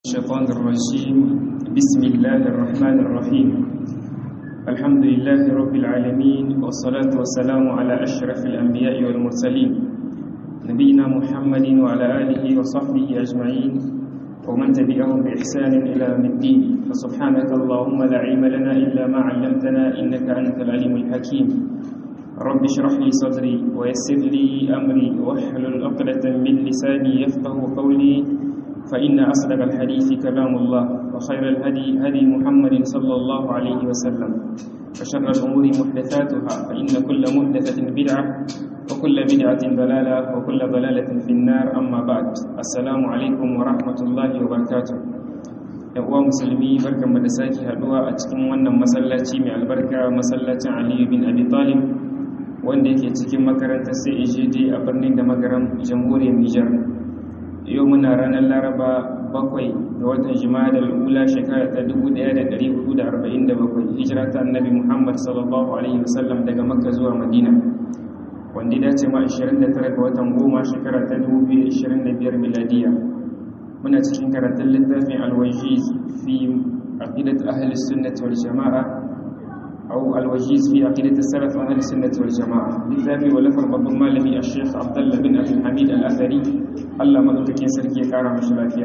الشيطان الرجيم بسم الله الرحمن الرحيم الحمد لله رب العالمين والصلاة والسلام على أشرف الأنبياء والمرسلين نبينا محمد وعلى آله وصحبه أجمعين ومن تبعهم بإحسان إلى يوم الدين فسبحانك اللهم لا علم لنا إلا ما علمتنا إنك أنت العليم الحكيم رب اشرح لي صدري ويسر لي أمري واحلل عقدة من لساني يفقه قولي فإن أصدق الحديث كلام الله وخير الهدي هدي محمد صلى الله عليه وسلم وشر الأمور محدثاتها فإن كل محدثة بدعة وكل بدعة ضلالة وكل ضلالة في النار أما بعد السلام عليكم ورحمة الله وبركاته uwa musulmi barkan da sake haduwa a cikin wannan masallaci mai albarka masallacin Aliyu bin Abi Talib wanda yake cikin makarantar CAJD a birnin da magaram jamhuriyar Nijar yau muna ranar laraba bakwai ga watan jima'a ula shekara ta 1447 hijira ta annabi muhammad sallallahu alaihi wasallam daga makka zuwa madina wanda ya dace ma 29 ga watan goma shekara ta 2025 miladiya muna cikin karatun littafin alwajiz fi aqidat ahli sunnati wal jama'a أو الوجيز في عقيدة السلف أهل السنة والجماعة لذلك ولفر باب المالمي الشيخ عبد الله بن أبي الحميد الأثري الله مدوكين سركي كارا مش lafiya.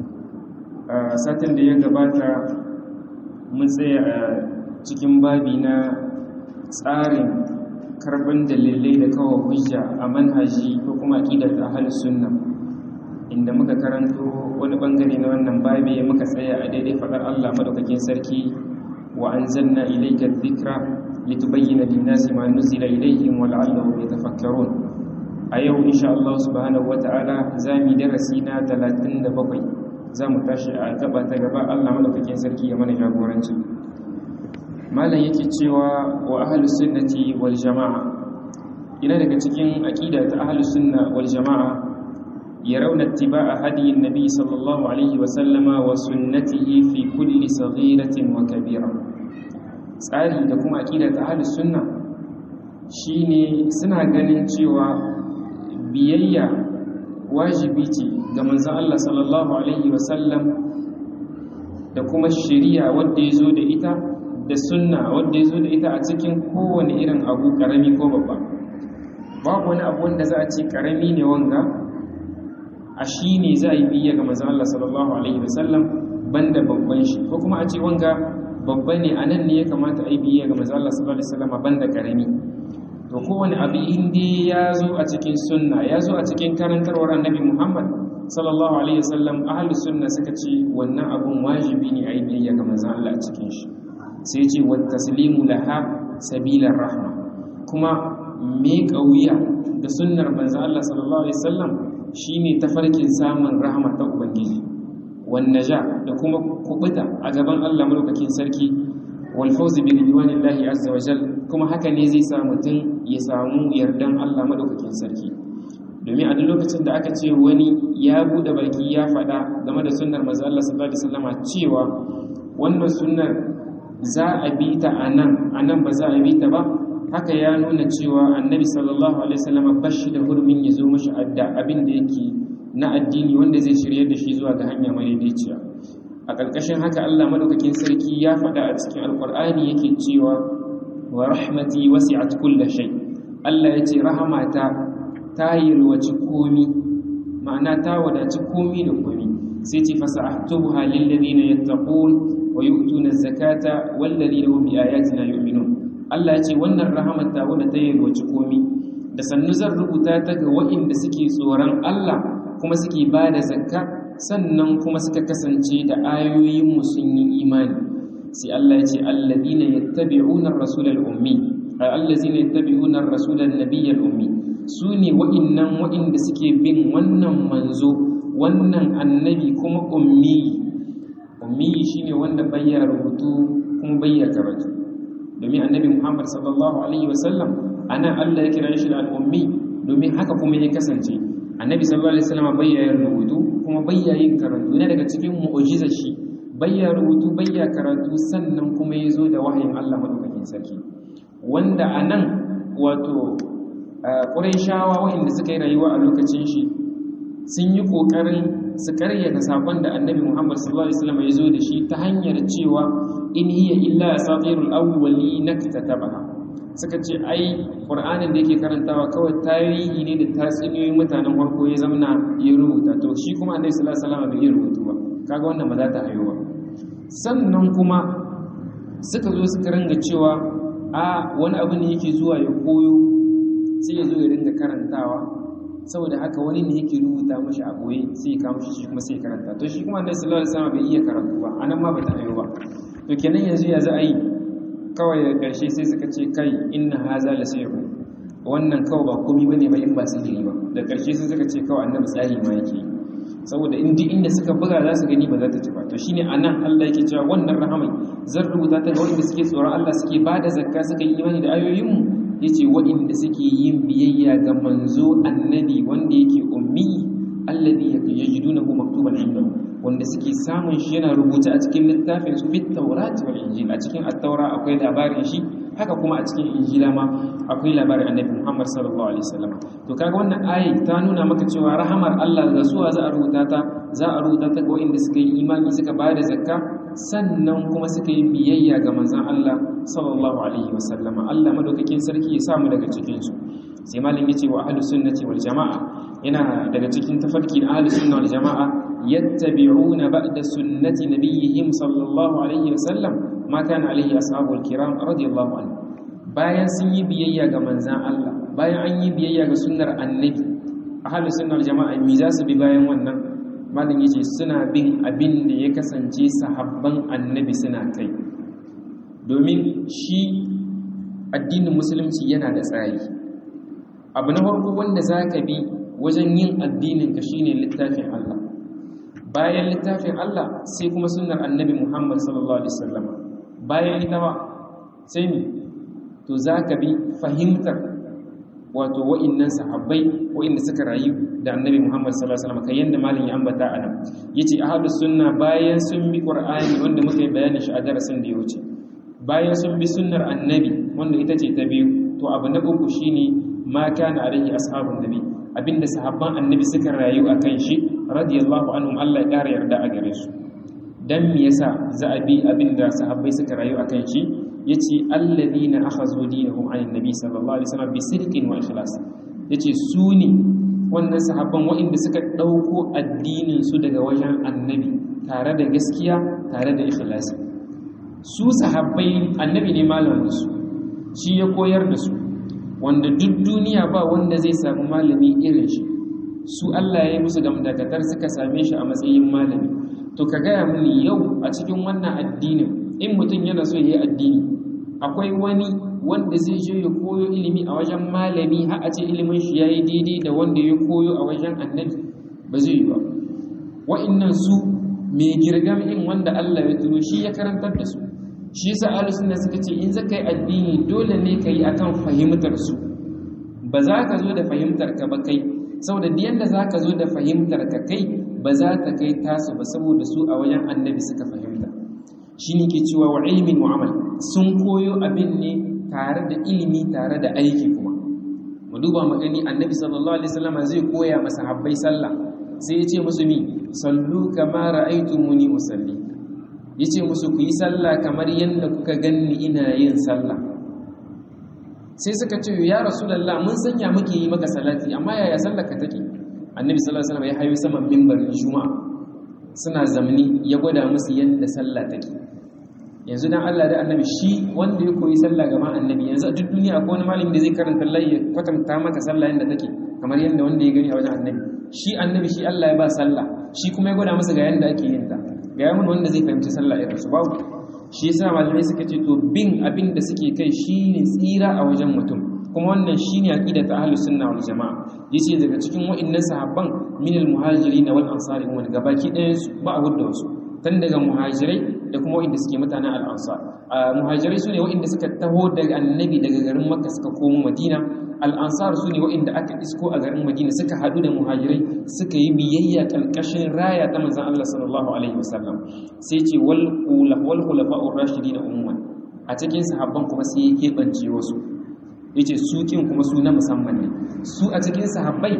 satin da ya gabata mun tsaya a cikin babi na tsarin karban dalilai da kawo hujja a manhaji ko kuma aqidar ahlus sunna inda muka karanto wani bangare na wannan babi muka tsaya a daidai fadar Allah madaukakin sarki وأنزلنا إليك الذكر لتبين للناس ما نزل إليهم ولعلهم يتفكرون أيو إن شاء الله سبحانه وتعالى زامي درسينا تلاتين دبقي زامو تاشي أكبا تقبا الله ملك كنسركي يمن جابورانجي ما لا يكتشوا وأهل السنة والجماعة إلى daga cikin aqida ta ahlus sunna wal jamaa يرون اتباع هدي النبي صلى الله عليه وسلم وسنته في كل صغيرة وكبيرة tsari da kuma aƙida ta ahlus sunna shine suna ganin cewa biyayya wajibi ce ga manzon Allah sallallahu alaihi wasallam da kuma shari'a wanda yazo da ita da sunna wanda yazo da ita a cikin kowane irin abu karami ko babba babu wani abu wanda za a ce karami ne wanga a shi ne za a yi biya ga manzan Allah sallallahu Alaihi wasallam banda babban shi ko kuma a ce wanga babba ne a nan ne ya kamata a yi biya ga manzan Allah sallallahu Alaihi wasallam banda karami to kowane abu inda ya zo a cikin sunna ya zo a cikin karantarwar annabi Muhammad sallallahu Alaihi wasallam ahalus sunna suka ce wannan abun wajibi ne a yi biya ga manzan Allah a cikin shi sai ce wa taslimu laha sabilar rahma kuma me kauya da sunnar manzan Allah sallallahu Alaihi wasallam shi ne tafarkin samun rahama ta ubangiji wannaja da kuma kubuta a gaban Allah madaukakin sarki wal fawzi bi ridwanillahi azza wa jal kuma haka ne zai sa mutum ya samu yardan Allah madaukakin sarki domin a duk lokacin da aka ce wani ya bude baki ya faɗa game da sunnar manzo Allah sallallahu alaihi wasallama cewa wannan sunnar za a bi ta anan anan ba za a bi ta ba haka ya nuna cewa annabi sallallahu alaihi wasallam bashi da hurumin ya zo mashi adda abin da yake na addini wanda zai shirye da shi zuwa ga hanya madaidaiciya a ƙarƙashin haka Allah madaukakin sarki ya faɗa a cikin alƙur'ani yake cewa wa rahmati wasi'at kulli shay Allah ya ce rahamata ta yalwaci komi ma'ana ta wadaci komi da komi sai ce fasa'tubuha lil ladina yattaqun wa yu'tuna az-zakata wal ladina hum bi ayatina yu'minun Allah ya ce wannan rahamar ta wadda ta yalwaci komi da sannu zan rubuta ta ga waɗanda suke tsoron Allah kuma suke ba da zakka sannan kuma suka kasance da ayoyinmu sun yi imani sai Allah ya ce alladhina yattabi'una ar-rasula al-ummi ay allazina yattabi'una ar-rasula an-nabiyya al-ummi sune waɗannan waɗanda suke bin wannan manzo wannan annabi kuma ummi ummi shine wanda bayya rubutu kuma bayya karatu domin annabi Muhammad sallallahu alaihi wasallam ana Allah ya kira shi da al'ummi domin haka kuma ya kasance annabi sallallahu alaihi wasallam bayya rubutu kuma bayya yin karatu ne daga cikin mu'jizar shi bayya rubutu bayya karatu sannan kuma ya zo da wahayin Allah madaukakin sarki wanda anan wato Qurayshawa wanda suka yi rayuwa a lokacin shi sun yi kokarin su karyata sakon da annabi Muhammad sallallahu alaihi wasallam ya zo da shi ta hanyar cewa in hiya illa asatirul awwalin katabaha suka ce ai qur'anin da yake karantawa kawai tarihi ne da tatsuniyoyin mutanen farko ya zamana ya rubuta to shi kuma annabi sallallahu alaihi wasallam bai rubutu ba kaga wannan ba za ta hayo ba sannan kuma suka zo suka ringa cewa a wani abu ne yake zuwa ya koyo sai ya zo ya ringa karantawa saboda haka wani ne yake rubuta mashi a goye sai ya kawo shi kuma sai ya karanta to shi kuma annabi sallallahu alaihi wasallam bai iya karatu ba anan ma bata ayo ba to kenan yanzu ya za a yi kawai da karshe sai suka ce kai inna haza la sayru wannan kawai ba komai bane ba in ba sihiri ba da karshe sai suka ce kawai annabi tsahi ma yake saboda in duk inda suka buga za su gani ba za ta ci ba to shine anan Allah yake cewa wannan rahamai zan rubuta ta ga wanda suke tsoron Allah suke bada zakka suka yi imani da ayoyinmu yace waɗanda suke yin biyayya ga manzo annabi wanda yake ummi alladhi yajidunahu maktuban indahu wanda suke samun shi yana rubuta a cikin littafin su fit tawrat wal injil a cikin at-taura akwai labarin shi haka kuma a cikin injila ma akwai labarin annabi Muhammad sallallahu alaihi wasallam to kaga wannan ayi ta nuna maka cewa rahamar Allah da suwa za a rubuta ta za a rubuta ta ga waɗanda suka yi imani suka bayar da zakka sannan kuma suka yi biyayya ga manzon Allah sallallahu alaihi wasallama Allah madaukakin sarki ya samu daga cikin su sai malam yace wa ahlus sunnati wal jamaa yana daga cikin tafarki na ahlus sunna wal jamaa yattabi'una ba'da sunnati nabiyihim sallallahu alaihi wasallam ma kana alaihi ashabul kiram radiyallahu anhu bayan sun yi biyayya ga manzon Allah bayan an yi biyayya ga sunnar annabi ahlus sunna wal jamaa mi za su bi bayan wannan malam yace suna bin abin da ya kasance sahabban annabi suna kai domin shi addinin musulunci yana da tsari abu na farko wanda za ka bi wajen yin addinin ka shine littafin Allah bayan littafin Allah sai kuma sunnar annabi Muhammad sallallahu alaihi wasallam bayan ita ba sai ni to za ka bi fahimtar wato wa'innan sahabbai wa'inda suka rayu da annabi Muhammad sallallahu alaihi wasallam kai yanda malin ya ambata a nan yace ahlus sunna bayan sun bi qur'ani wanda muka yi bayani shi a darasin da ya wuce bayan sun bi sunnar annabi wanda ita ce ta biyu to abu na uku shine ma kana alaihi ashabun nabi abinda sahabban annabi suka rayu akan shi radiyallahu anhum Allah ya kara yarda a gare su dan me yasa za a bi abinda sahabbai suka rayu akan shi yace alladhina akhazu dinahum anin nabi sallallahu alaihi wasallam bi sidqin wa ikhlas yace su ne wannan sahabban waɗanda suka ɗauko addinin su daga wajen annabi tare da gaskiya tare da ikhlasi su sahabbai annabi ne malamin su shi ya koyar da su wanda duk duniya ba wanda zai samu malami irin shi su Allah ya yi musu gamdakatar suka same shi a matsayin malami to ka gaya mini yau a cikin wannan addinin in mutum yana so ya yi addini akwai wani wanda zai je ya koyo ilimi a wajen malami har a ce ilimin shi ya yi daidai da wanda ya koyo a wajen annabi ba zai yi ba wa'innan su mai girgam in wanda Allah ya turo shi ya karantar da su shi yasa ahlus sunna suka ce in zaka yi addini dole ne ka yi akan fahimtar su ba za ka zo da fahimtar ka ba kai saboda duk yanda za ka zo da fahimtar ka kai ba za ta kai tasu ba saboda su a wajen annabi suka fahimta shine ke cewa wa ilmin wa amal sun koyo abin ne tare da ilimi tare da aiki kuma mu duba mu gani annabi sallallahu alaihi wasallam zai koya masa habbai sallah sai ya ce musu mi sallu kama ra'aytumuni usalli yace musu ku yi sallah kamar yadda kuka ganni ina yin sallah sai suka ce ya rasulullah mun sanya muke yi maka salati amma yaya sallar ka take annabi sallallahu alaihi wasallam ya hayo saman mimbarin juma'a suna zamani ya gwada musu yadda sallah take yanzu dan Allah da annabi shi wanda ya koyi sallah gaban annabi yanzu a duk duniya akwai wani malami da zai karanta Allah ya kwatanta maka sallah yadda take kamar yadda wanda ya gani a wajen annabi shi annabi shi Allah ya ba sallah shi kuma ya gwada masa ga yadda ake yin ta ga yamin wanda zai fahimci sallah irin su babu shi yasa malamai suka ce to bin abin da suke kai shine tsira a wajen mutum kuma wannan shine aqida ta ahlus sunna wal jamaa yace daga cikin wa'annan sahabban min al muhajirin wal ansari wanda gabaki ɗayan su ba a wadda wasu tun daga muhajirai da kuma wa'inda suke mutanen al ansar muhajirai sune wa'inda suka taho daga annabi daga garin makka suka komo madina al'ansar su ne wa'inda aka isko a garin madina suka haɗu da muhajirai suka yi biyayya ƙarƙashin raya ta manzan Allah sallallahu alaihi wasallam sai ce wal khulafa ar-rashidin umman a cikin sahabban kuma sai ya keɓance wasu yace su kin kuma su na musamman ne su a cikin sahabbai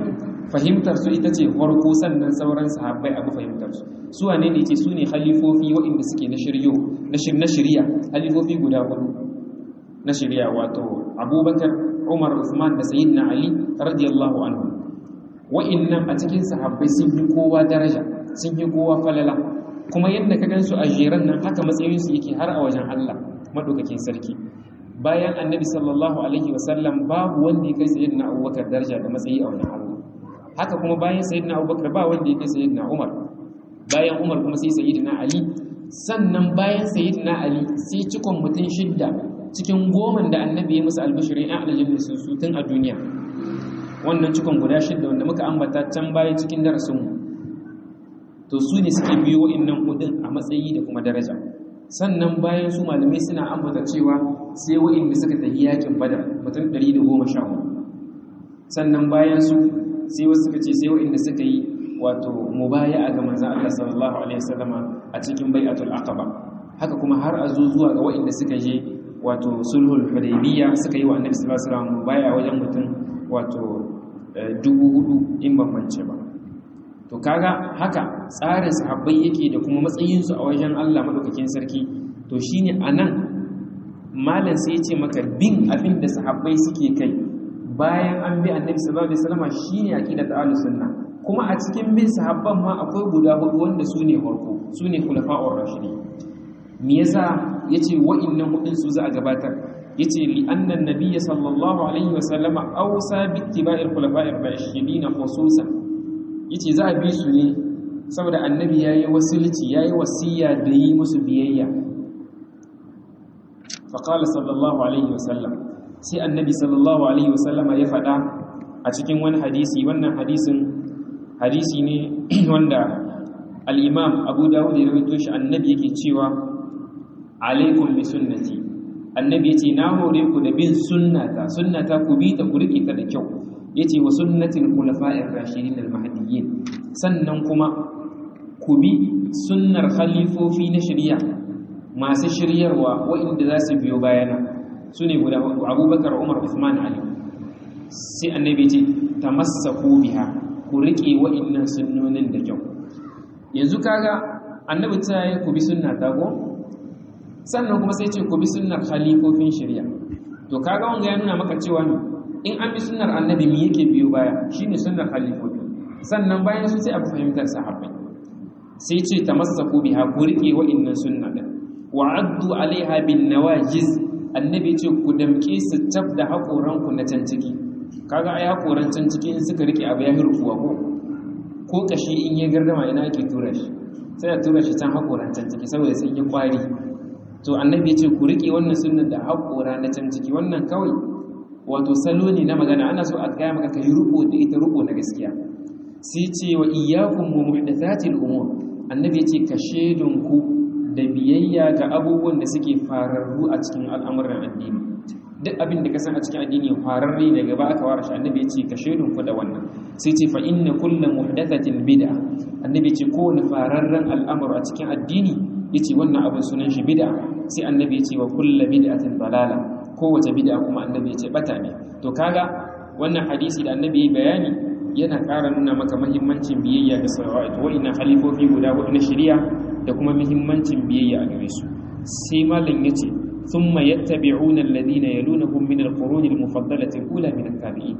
fahimtar su ita ce farko sannan sauran sahabbai abu fahimtar su su wane ne ce su ne halifofi waɗanda suke na shiryo na shirya halifofi guda hudu na shirya wato abubakar umar usman da sayyidina ali radiyallahu anhu wa'annan a cikin sahabbai sun yi kowa daraja sun yi kowa falala kuma yadda ka gansu a jeran nan haka matsayinsu yake har a wajen Allah madaukakin sarki bayan annabi sallallahu alaihi wasallam babu wanda ya kai sayyidina abubakar daraja da matsayi a wajen Allah haka kuma bayan sayyidina abubakar ba wanda ya kai sayyidina umar bayan umar kuma sai sayyidina ali sannan bayan sayyidina ali sai cikon mutum shidda cikin goman da annabi ya musu albishirin ya aljanna su su tun a duniya wannan cikon guda shidda wanda muka ambata can bayan cikin darasinmu to su ne suke biyo wa'annan hudun a matsayi da kuma daraja sannan bayan su malamai suna ambata cewa sai wa'inda suka tafi yakin badar mutum 114 sannan bayan su sai wasu suka ce sai wa'inda suka yi wato mubaya ga manzon Allah sallallahu alaihi wasallama a cikin bai'atul aqaba haka kuma har a zo zuwa ga wa'inda suka je wato sulhul hudaybiyya suka yi wa annabi sallallahu alaihi wasallam mubaya wajen mutum wato dubu hudu in ban mance ba to kaga haka tsarin sahabbai yake da kuma matsayinsu a wajen Allah madaukakin sarki to shine anan malam sai ya ce maka bin abin da sahabbai suke kai bayan an bi annabi sallallahu alaihi wasallam shine aqidat ahlus sunna kuma a cikin bin sahabban ma akwai guda hudu wanda su ne farko su ne khulafa'ur rashidi me yasa yace wa'annan hudun su za a gabatar yace li anna nabiyya sallallahu alaihi wasallama awsa bi ittiba'il khulafa'ir rashidin khususan yace za a bi su ne saboda annabi yayi wasilci yayi wasiya da yi musu biyayya fa qala sallallahu alaihi wasallam sai annabi sallallahu alaihi wasallam ya faɗa a cikin wani hadisi wannan hadisin hadisi ne wanda al-imam Abu Dawud ya rawaito shi annabi yake cewa alaikum bi sunnati annabi yace na hore ku da bin sunnata sunnata ku bi ta ku rike ta da kyau yace wa sunnatil khulafa'ir rashidin al-mahdiyyin sannan kuma ku bi sunnar khalifofi na shari'a masu shiryarwa waɗanda za su biyo bayana su ne guda hudu abubakar umar usman ali sai annabi ce tamassaku biha ku riƙe waɗannan sunnonin da kyau yanzu kaga annabi ta yi ku bi sunna ta go sannan kuma sai ce ku bi sunnar khalifofin shari'a to kaga wanga ya nuna maka cewa ne in an bi sunnar annabi me yake biyo baya shine sunnar khalifofi sannan bayan su sai abu fahimtar sahabbai sai ce tamassaku biha ku rike wa'annan sunna din wa addu alaiha bin nawajiz annabi ce ku damke su tab da hakoran ku na can ciki kaga ai hakoran can ciki in suka rike abu ya hirfuwa ko ko kashi in ya gardama ina ake tura shi sai a tura shi can hakoran can ciki saboda sai ya kwari to annabi ya ce ku rike wannan sunnan da hakora na can ciki wannan kawai wato salo ne na magana ana so a gaya maka kai ruko da ita ruko na gaskiya sai ce wa iyyakum wa muhdathatil umur annabi ya ce ka ku da biyayya ga abubuwan da suke fararru a cikin al'amuran addini duk abin da ka san a cikin addini fararre ne gaba aka ware shi annabi ya ce ka ku da wannan sai ce fa inna kullu muhdathatin bid'a annabi ya ce kowane fararren al'amuru a cikin addini yace wannan abin sunan shi bid'a sai annabi ya ce wa kullu bid'atin dalala kowace bid'a kuma annabi ya ce bata ne to kaga wannan hadisi da annabi ya bayani yana ƙara nuna maka mahimmancin biyayya ga salawat wa'ina halifofi guda hudu na shari'a da kuma mahimmancin biyayya a gare su sai malam yace thumma yattabi'una alladhina yalunhum min al-qurun al-mufaddalati ula min at-tabi'in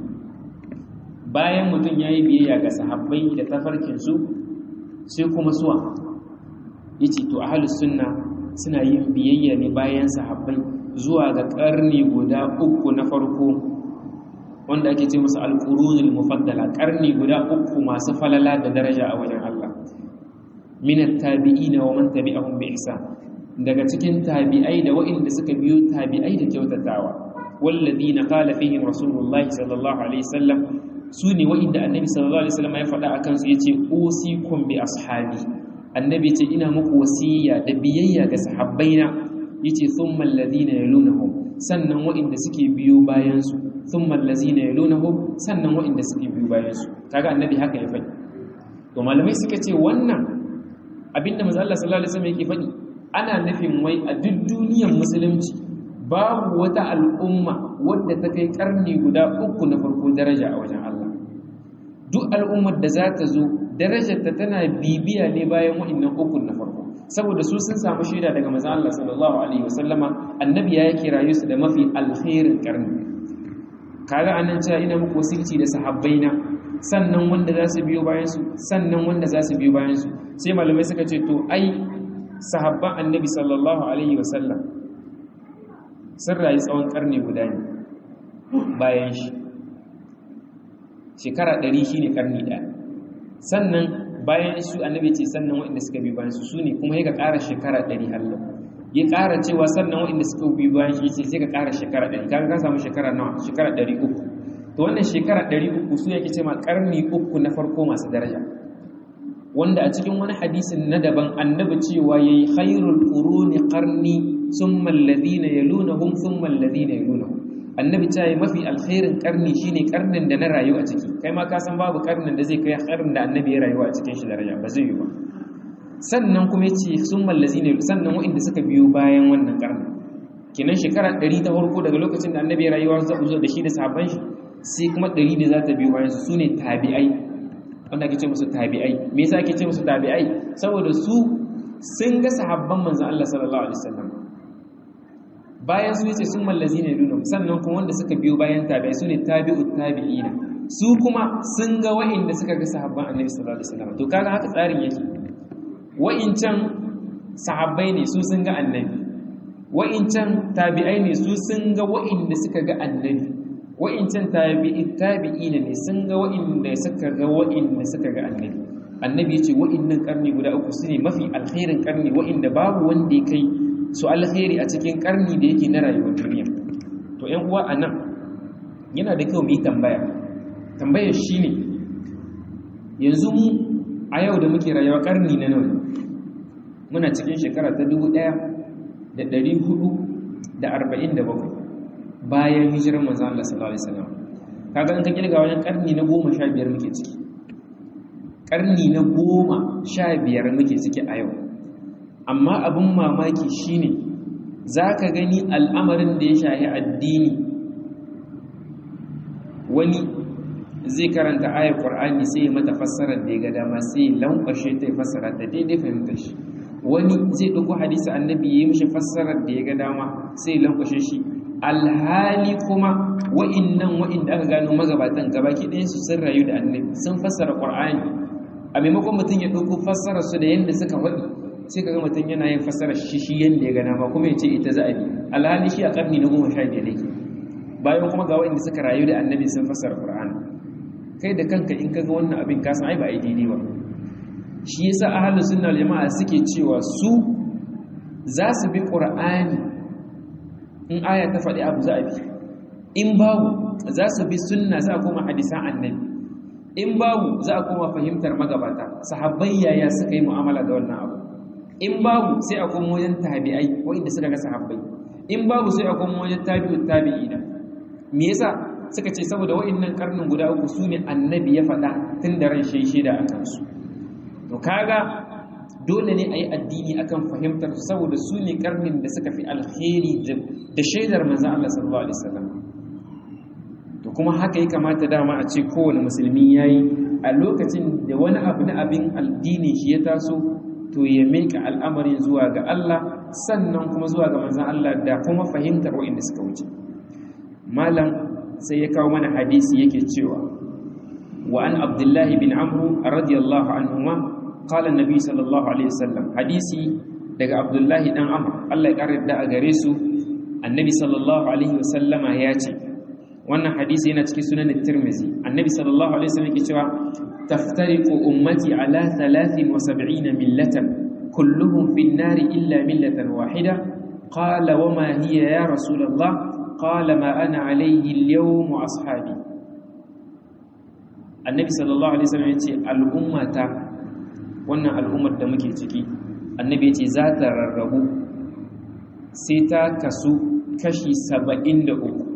bayan mutum yayi biyayya ga sahabbai da tafarkin su sai kuma suwa yace to ahlus sunna suna yin biyayya ne bayan sahabbai zuwa ga karni guda uku na farko wanda ake ce musu alƙurunul mufaddala ƙarni guda uku masu falala da daraja a wajen Allah minat tabi'ina wa man tabi'ahum bi ihsan daga cikin tabi'ai da waɗanda suka biyo tabi'ai da kyautatawa walladina qala fihim rasulullahi sallallahu alaihi wasallam su ne waɗanda annabi sallallahu alaihi wasallam ya faɗa akan su yace usikum bi ashabi annabi ce ina muku wasiya da biyayya ga sahabbaina yace thumma alladhina yalunhum sannan waɗanda suke biyo bayan su thumma allazina yalunhum sannan waɗanda suke biyo bayan su kaga annabi haka ya faɗi to malamai suka ce wannan abinda manzo Allah sallallahu alaihi wasallam yake faɗi ana nufin wai a duk duniyar musulunci babu wata al'umma wadda ta kai karni guda uku na farko daraja a wajen Allah duk al'ummar da za ta zo darajarta tana bibiya ne bayan wa'annan ukun na farko saboda su sun samu shaida daga manzon Allah sallallahu alaihi wasallama annabi ya yake rayu su da mafi alkhairin karni kaga anan cewa ina muku wasilci da sahabbaina sannan wanda za su biyo bayan su sannan wanda za su biyo bayan su sai malamai suka ce to ai sahabban annabi sallallahu alaihi wasallam sun rayu tsawon karni guda ne bayan shi shekara ɗari shi ne karni ɗaya sannan bayan su annabi ce sannan waɗanda suka bi bayan su su ne kuma ya ka ƙara shekara ɗari hallo ya ƙara cewa sannan waɗanda suka bi bayan shi ce sai ka ƙara shekara ɗari kaga ka samu shekara nawa shekara ɗari uku to wannan shekara ɗari uku su yake ce ma ƙarni uku na farko masu daraja wanda a cikin wani hadisin na daban annabi cewa yayi khairul quruni qarni summa alladhina yalunhum thumma alladhina yalunhum annabi ta yi mafi alkhairin karni shine karnin da na rayu a ciki kai ma ka san babu karnin da zai kai karnin da annabi ya rayuwa a cikin shi daraja ba zai yi ba sannan kuma yace summa alladhina sannan wa'inda suka biyo bayan wannan karnin kinan shekara 100 ta farko daga lokacin da annabi ya rayuwa zuwa da shi da sahabban shi sai kuma 100 da za ta biyo bayan su sune tabi'ai wanda ake ce musu tabi'ai me yasa ake ce musu tabi'ai saboda su sun ga sahabban manzon Allah sallallahu alaihi wasallam bayan su yace sun mallazi ne nuna sannan kuma wanda suka biyo bayan tabi'ai su ne tabi'ut tabi'ina su kuma sun ga wa'inda suka ga sahabban annabi sallallahu alaihi wasallam to kaga haka tsarin yake wa'incan sahabbai ne su sun ga annabi wa'incan tabi'ai ne su sun ga wa'inda suka ga annabi wa'incan tabi'ina ne sun ga wa'inda suka ga wa'inda suka ga annabi annabi yace wa'innan karni guda uku su ne mafi alkhairin karni wa'inda babu wanda ya kai su alkhairi a cikin karni da yake na rayuwar duniya to ƴan uwa anan yana da kyau mu yi tambaya tambayar shine yanzu mu a yau da muke rayuwa karni na nawa muna cikin shekara ta 1447 bayan hijirar manzon Allah sallallahu alaihi wasallam kaga in ka kirga wajen karni na 15 muke ciki karni na 15 muke ciki a yau amma abin mamaki shine zaka gani al'amarin da ya shahi addini wani zai karanta ayar Qur'ani sai ya mata fassarar da ya ga dama sai lankwashe ta fassara ta daidai fahimtar shi wani zai ɗauko hadisi annabi ya yi mishi fassarar da ya ga dama sai lankwashe shi alhali kuma wa'innan wa'inda aka gano magabatan gabaki ɗayan su sun rayu da annabi sun fassara Qur'ani a maimakon mutum ya ɗauko fassarar su da yadda suka faɗi sai kaga mutum yana yin fassarar shi shi yadda ya ga dama kuma ya ce ita za a bi alhali shi a ƙarni na goma sha biyar yake bayan kuma ga wa'inda suka rayu da annabi sun fassara Qur'ani kai da kanka in kaga wannan abin ka san ai ba ai daidai ba shi yasa ahlus sunna wal jamaa suke cewa su za su bi qur'ani in aya ta faɗi abu za a bi in babu za su bi sunna za a koma hadisan annabi in babu za a koma fahimtar magabata sahabbai yaya suka yi mu'amala da wannan abu in babu sai a koma wajen tabi'ai wanda suka ga sahabbai in babu sai a koma wajen tabi'ut tabi'ina me yasa suka ce saboda wa'annan karnin guda uku su ne annabi ya faɗa tun da ran shi da a kansu to kaga dole ne a yi addini akan fahimtar saboda su ne karnin da suka fi alheri da shaidar manzan Allah sallallahu alaihi wasallam to kuma haka ya kamata dama a ce kowane musulmi ya yi a lokacin da wani abu na abin addini shi ya taso to ya meka al'amarin zuwa ga Allah sannan kuma zuwa ga manzan Allah da kuma fahimtar wa'inda suka wuce malam sai ya kawo mana hadisi yake cewa wa an abdullahi bin amru radiyallahu anhuma qala annabi sallallahu alaihi wasallam hadisi daga abdullahi dan amr Allah ya karar da a gare su annabi sallallahu alaihi wasallama ya ce wannan hadisi yana cikin sunan tirmizi annabi sallallahu alaihi wasallam yake cewa taftariqu ummati ala 73 millatan kulluhum fi an-nar illa millatan wahida qala wama hiya ya rasulullah قال ما أنا عليه اليوم وأصحابي النبي صلى الله عليه وسلم يقول الأمة wannan al'ummar da muke ciki annabi ce za ta rarrabu sai ta kasu kashi saba'in da uku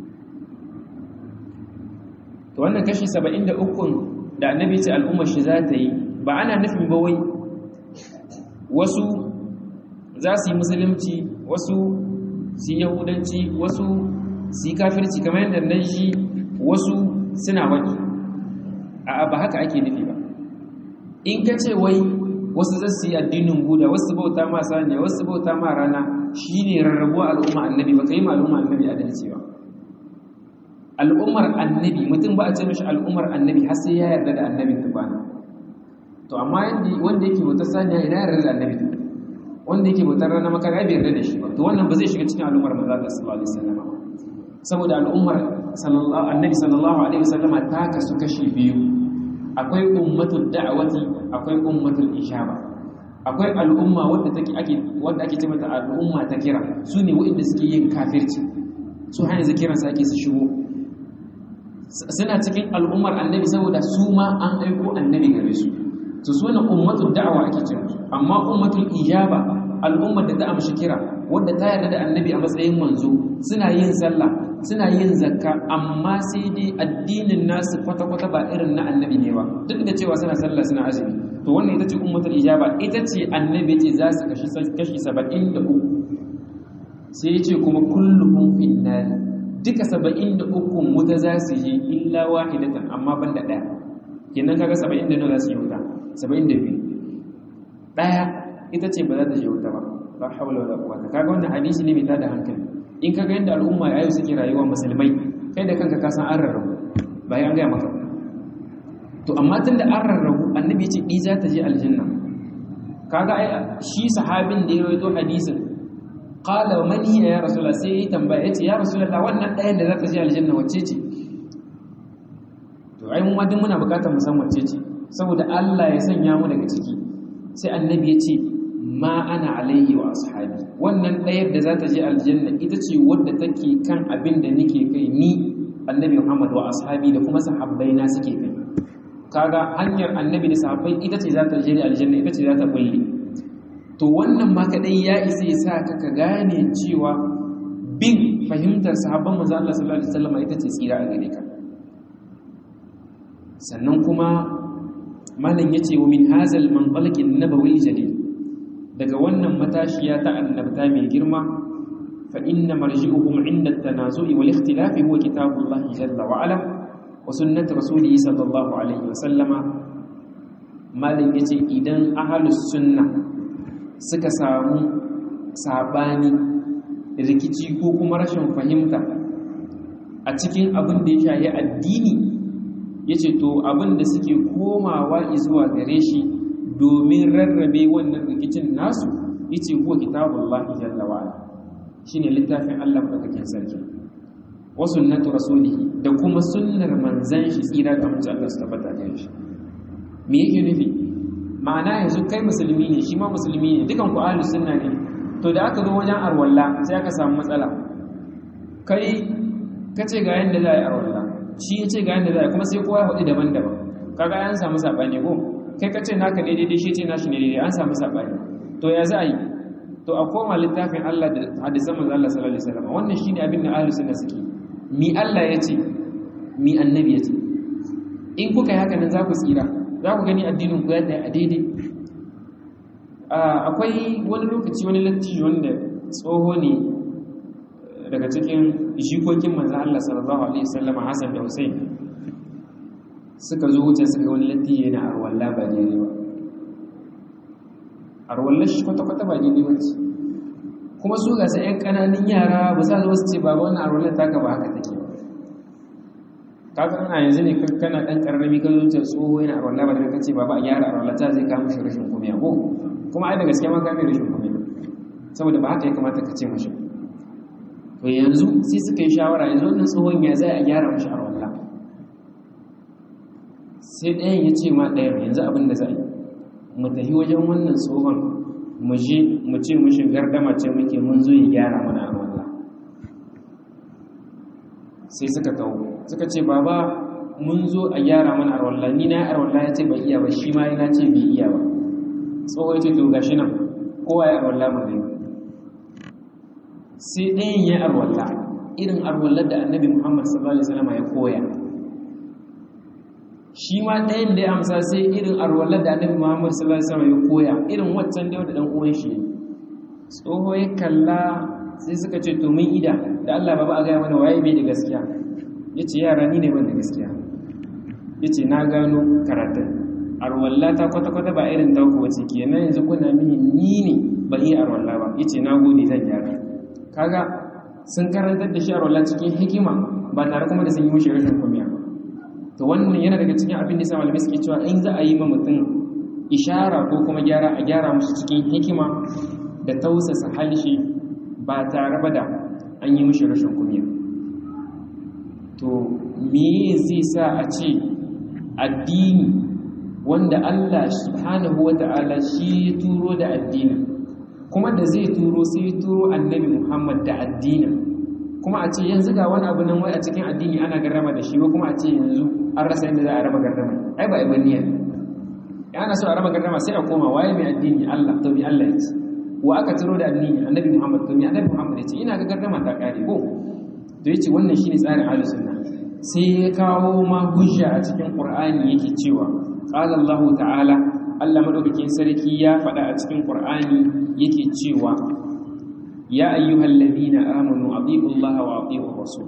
to wannan kashi saba'in da ukun da annabi ce al'ummar shi za ta yi ba ana nufin ba wai wasu za su yi musulunci wasu su yi yahudanci wasu su yi kafirci kamar yadda nan shi wasu suna wani a ba haka ake nufi ba in ka ce wai wasu za su yi addinin buda wasu bauta ma saniya wasu bauta ma rana shine rarrabuwa al'umma annabi ba ka yi ma al'umma annabi adalci ba al'ummar annabi mutum ba a ce mashi al'ummar annabi har sai ya yarda da annabin tufana to amma wanda yake bautar saniya ina yarda da annabi wanda yake bautar rana makara bai yarda da shi ba to wannan ba zai shiga cikin al'ummar manzo Allah sallallahu alaihi wasallam ba saboda al'ummar sallallahu annabi sallallahu alaihi wasallama ta kasu kashi biyu akwai ummatul da'wati akwai ummatul ijaba akwai al'umma wadda take ake wadda ake ce mata al'umma ta kira su ne waɗanda suke yin kafirci su hanyar zikiran su ake su shigo suna cikin al'ummar annabi saboda su ma an aiko annabi gare su su suna ummatul da'awa ake ce amma ummatul ijaba al'ummar da ta amshi kira wadda ta yarda da annabi a matsayin manzo suna yin sallah suna yin zakka amma sai dai addinin nasu kwata-kwata ba irin na annabi ne ba duk da cewa suna sallah suna azumi to wannan ita ce ummatul ijaba ita ce annabi ce za su kashi kashi 73 sai ya ce kuma kulluhum fin nar duka 73 wuta za su yi illa wahidatan amma banda daya kenan kaga 70 da nawa za su yi wuta 72 daya ita ce ba za ta je wuta ba la hawla wala quwwata kaga wannan hadisi ne mai tada hankali in kaga yadda al'umma yayin suke rayuwa musulmai kai da kanka ka san an rarrabu bayan an ga maka to amma tunda an rarrabu annabi ce ni za ta je aljanna kaga ai shi sahabin da ya rawaito hadisin qala man hiya ya rasulullah sai ya tambaya yace ya rasulullah wannan ɗayan da za ta je aljanna wacce ce to ai mu ma duk muna bukatar mu san wacce ce saboda Allah ya sanya mu daga ciki sai annabi ya ce ma ana alaihi wa ashabi wannan ɗayar da za ta je aljanna ita ce wadda take kan abin da nake kai ni annabi Muhammad wa ashabi da kuma sahabbai na suke kai kaga hanyar annabi da sahabbai ita ce za ta je aljanna ita ce za ta bulle to wannan ma kadai ya isa ya sa ka ka gane cewa bin fahimtar sahabban manzo Allah sallallahu alaihi wasallam ita ce tsira a gare ka sannan kuma malam yace wa min hazal manqalqin nabawi jadid daga wannan matashiya ta annabta mai girma fa inna marji'uhum 'inda at-tanazu'i wal ikhtilafi huwa kitabullahi jalla wa ala wa sunnat rasulihi sallallahu alaihi wa sallama malin yace idan ahlus sunna suka samu sabani rikici ko kuma rashin fahimta a cikin abin da ya shayi addini yace to abin da suke komawa zuwa gare shi domin rarrabe wannan rikicin nasu yace huwa kitabullahi jalla wa ala shine littafin Allah madaukakin sarki wa sunnatu rasulihi da kuma sunnar manzan shi tsira da mutum Allah su tabbata da shi me yake nufi ma'ana yanzu kai musulmi ne shi ma musulmi ne dukan ku ahlus sunna ne to da aka zo wajen arwalla sai aka samu matsala kai kace ga yanda za a yi arwalla shi yace ga yanda za a yi kuma sai kowa ya faɗi daban-daban kaga an samu sabani ko kai ka ce naka ne daidai shi ce nashi ne daidai an samu saɓani to ya za a yi to a koma littafin Allah da hadisan manzo Allah sallallahu alaihi wasallam wannan shine abin da ahlus sunna suke mi Allah ya ce mi annabi ya ce in kuka yi haka nan za ku tsira za ku gani addinin ku ya a daidai akwai wani lokaci wani lattijo wanda tsoho ne daga cikin jikokin manzo Allah sallallahu alaihi wasallam Hassan da Hussein suka zo wuce suka wani latti yana arwalla ba daidai ba arwallar shi kwata-kwata ba daidai ba ce kuma su gasa 'yan ƙananin yara ba sa zuwa su ce baba wani arwallar taka ba haka take ba kaga ana yanzu ne kana ɗan ƙararrami ka zuciya tsoho yana arwallah ba da ka ce baba a gyara arwallah ta zai kama shi rashin kumiya ko kuma ai da gaske ma kame rashin kumiya saboda ba haka ya kamata ka ce mashi to yanzu sai suka yi shawara yanzu wannan tsohon ya zai a gyara mashi arwallah sai ɗayan ya ce ma ɗayan yanzu abin da za a yi mu tafi wajen wannan tsohon mu je mu ce mu shigar da mace muke mun zo ya gyara mana arwallah sai suka tawo suka ce baba mun zo a gyara mana arwallah ni na arwallah ya ce bai iya ba shi ma yana ce bai iya ba tsohon ce to gashi nan kowa ya arwallah mu gani sai ɗayan ya arwallah irin arwallar da annabi muhammad sallallahu alaihi wasallam ya koya shi ma ɗayan da ya amsa sai irin arwallar da annabi muhammad sallallahu alaihi wasallam ya koya irin waccan da dan uwan shi tsoho ya kalla sai suka ce to mun ida da Allah baba a gaya mana waye bai da gaskiya yace yara ni ne ban da gaskiya yace na gano karatun arwalla ta kwata kwata ba irin ta ku wace kenan yanzu kuna mini ni ne ba yi arwalla ba yace na gode zan gyara kaga sun karantar da shi arwalla cikin hikima ba tare kuma da sun yi mishi rashin kumiya to wannan yana daga cikin abin da sa malamai suke cewa in za a yi ma mutum ishara ko kuma gyara a gyara musu cikin hikima da tausasa halshe ba tare ba da an yi mishi rashin kumiya to me zai sa a ce addini wanda Allah subhanahu wata'ala shi ya turo da addinin kuma da zai turo sai ya turo annabi Muhammad da addinin kuma a ce yanzu ga wani abu nan wai a cikin addini ana garrama da shi ko kuma a ce yanzu an rasa inda za a raba garrama ai ba ibn niyya ana so a raba garrama sai a koma waye mai addini Allah to bi Allah ya ce wa aka turo da addini annabi Muhammad to mi annabi Muhammad ya ce ina ga garrama ta kare ko to yace wannan shine tsarin ahlus sunna sai ya kawo ma hujja a cikin Qur'ani yake cewa qala Allah ta'ala Allah madaukakin sarki ya faɗa a cikin Qur'ani yake cewa ya ayyuhalladhina amanu atiiu Allah wa atiiu rasul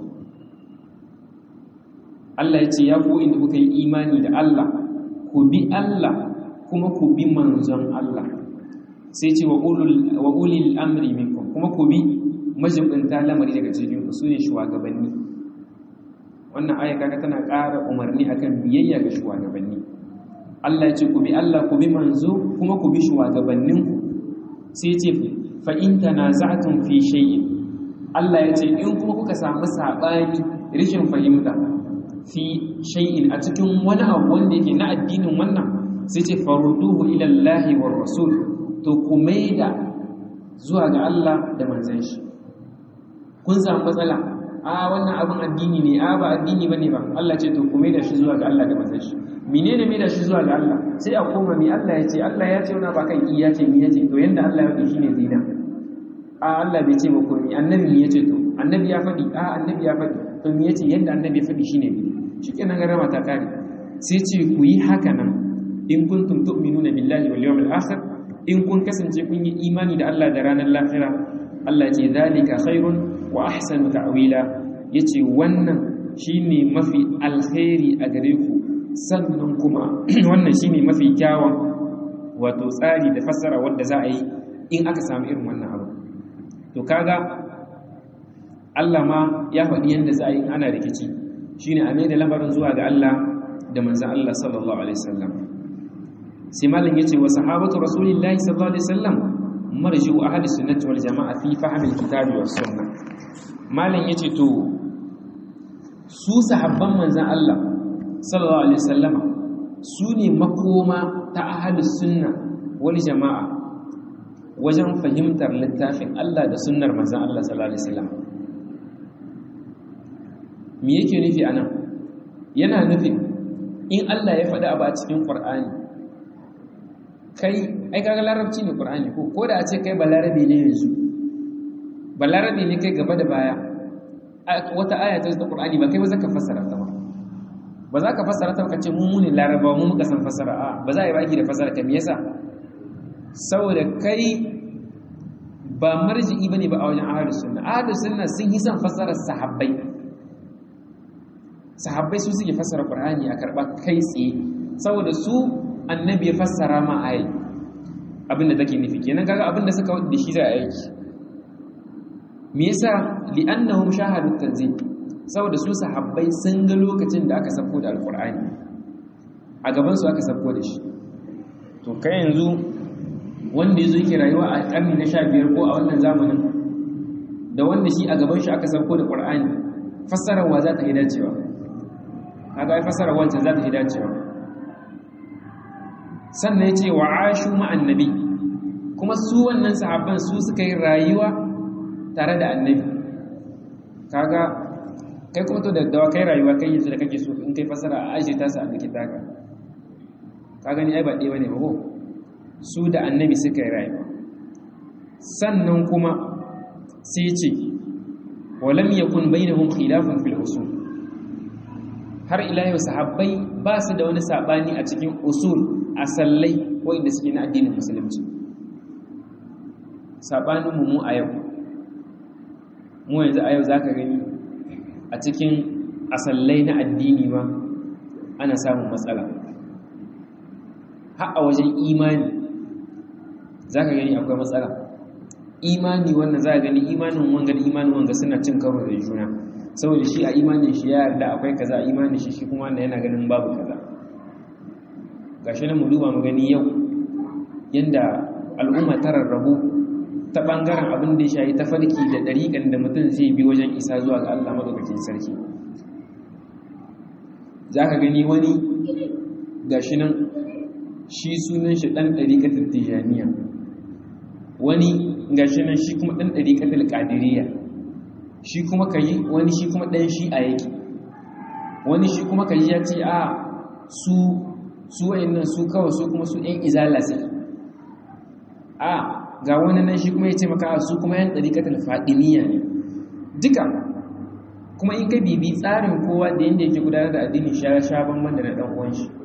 Allah ya ce ya ku inda kuka yi imani da Allah ku bi Allah kuma ku bi manzon Allah sai ce wa ulil amri minkum kuma ku bi majibinta lamari daga cikin ku sune shugabanni wannan aya kaga tana ƙara umarni akan biyayya ga shugabanni Allah ya ce ku bi Allah ku bi manzo kuma ku bi shugabannin ku sai ce fa in tanaza'tum fi shay'in Allah ya ce in kuma kuka samu sabani rishin fahimta fi shay'in a cikin wani abu wanda yake na addinin wannan sai ce farduhu ila Allah war rasul to ku maida zuwa ga Allah da manzon shi kun samu matsala a wannan abin addini ne a ba addini bane ba Allah ce to ku maida shi zuwa ga Allah da manzon shi menene maida shi zuwa ga Allah sai a koma mi Allah ya ce Allah ya ce wani ba kan iya ce mi ya ce to yanda Allah ya faɗi shine zina a Allah bai ce ba ko mi annabi mi ya ce to annabi ya faɗi a annabi ya faɗi to mi ya ce yanda annabi ya faɗi shine bi shikenan garama ta kare sai ce ku yi haka nan in kuntum tu'minuna billahi wal yawmil akhir in kun kasance kun yi imani da Allah da ranar lahira Allah ce zalika khairun wa ahsanu ta'wila yace wannan shine mafi alkhairi a gare ku sannan kuma wannan shine mafi kyawun wato tsari da fassara wanda za a yi in aka samu irin wannan abu to kaga Allah ma ya faɗi yadda za a yi ana rikici shine a mai da lamarin zuwa ga Allah da manzon Allah sallallahu alaihi wasallam sai malam yace wa sahabatu rasulillahi sallallahu alaihi wasallam marji'u ahli sunnati wal jama'a fi fahmi alkitabi was sunnah malam yace to su sahabban manzon Allah sallallahu alaihi wasallam su ne makoma ta ahli sunna wal jama'a wajen fahimtar littafin Allah da sunnar manzon Allah sallallahu alaihi wasallam me yake nufi anan yana nufin in Allah ya faɗi abu a cikin Qur'ani kai ai kaga larabci ne qur'ani ko ko da a ce kai balarabe ne yanzu balarabe ne kai gaba da baya wata aya ta qur'ani ba kai ba zaka fassara ta ba ba za ka fassara ta ka ce mu mu ne larabawa mu muka san fassara a ba za a yi baki da fassara ka me yasa saboda kai ba marji'i bane ba a wajen ahlus sunna ahlus sunna sun yi son fassarar sahabbai sahabbai su suke fassara qur'ani a karba kai tsaye saboda su annabi ya fassara ma ayi abinda take nufi kenan kaga abinda suka wadi da shi za a aiki me yasa li'annahum shahadu tanzil saboda su sahabbai sun ga lokacin da aka sako da alqur'ani a gaban su aka sako da shi to kai yanzu wanda yazo yake rayuwa a karni na 15 ko a wannan zamanin da wanda shi a gaban shi aka sako da qur'ani fassarar wa za ta yi dacewa kaga ai fassarar wancan za ta yi dacewa sannan ya ce wa ashu ma'annabi kuma su wannan sahabban su suka yi rayuwa tare da annabi kaga kai kuma to da dawa kai rayuwa kai yanzu da kake so in kai fasara a ajiye ta su a dake taka ka gani ai ba ɗaya bane ba ko su da annabi suka yi rayuwa sannan kuma sai ce walam yakun bainahum khilafun fil usul har ila yau sahabbai ba su da wani sabani a cikin usul asallai wanda suke na addinin musulunci sabaninmu mu a yau mu yanzu a yau za ka gani a cikin asallai na addini ma ana samun matsala har a wajen imani za ka gani akwai matsala imani wannan za a gani imanin wanga da imanin wanga suna cin karo da juna saboda shi a imanin shi ya yarda akwai kaza a imanin shi shi kuma wanda yana ganin babu kaza gashi nan mu duba mu gani yau yanda al'umma ta rarrabu ta bangaren abin da ya shayi ta farki da ɗariƙan da mutum zai bi wajen isa zuwa ga Allah maɗaukakin sarki za ka gani wani gashi nan shi sunan shi ɗan ɗariƙatar tijaniya wani gashi nan shi kuma ɗan ɗariƙatar ƙadiriya shi kuma ka yi wani shi kuma ɗan shi a yake wani shi kuma ka yi ya ce a su su nan su kawai su kuma su ɗan izala sai a ga wani nan shi kuma ya ce maka su kuma yan ɗariƙatar faɗiniya ne duka kuma in ka bibi tsarin kowa da yadda yake gudanar da addini sha sha banban da na ɗan uwan shi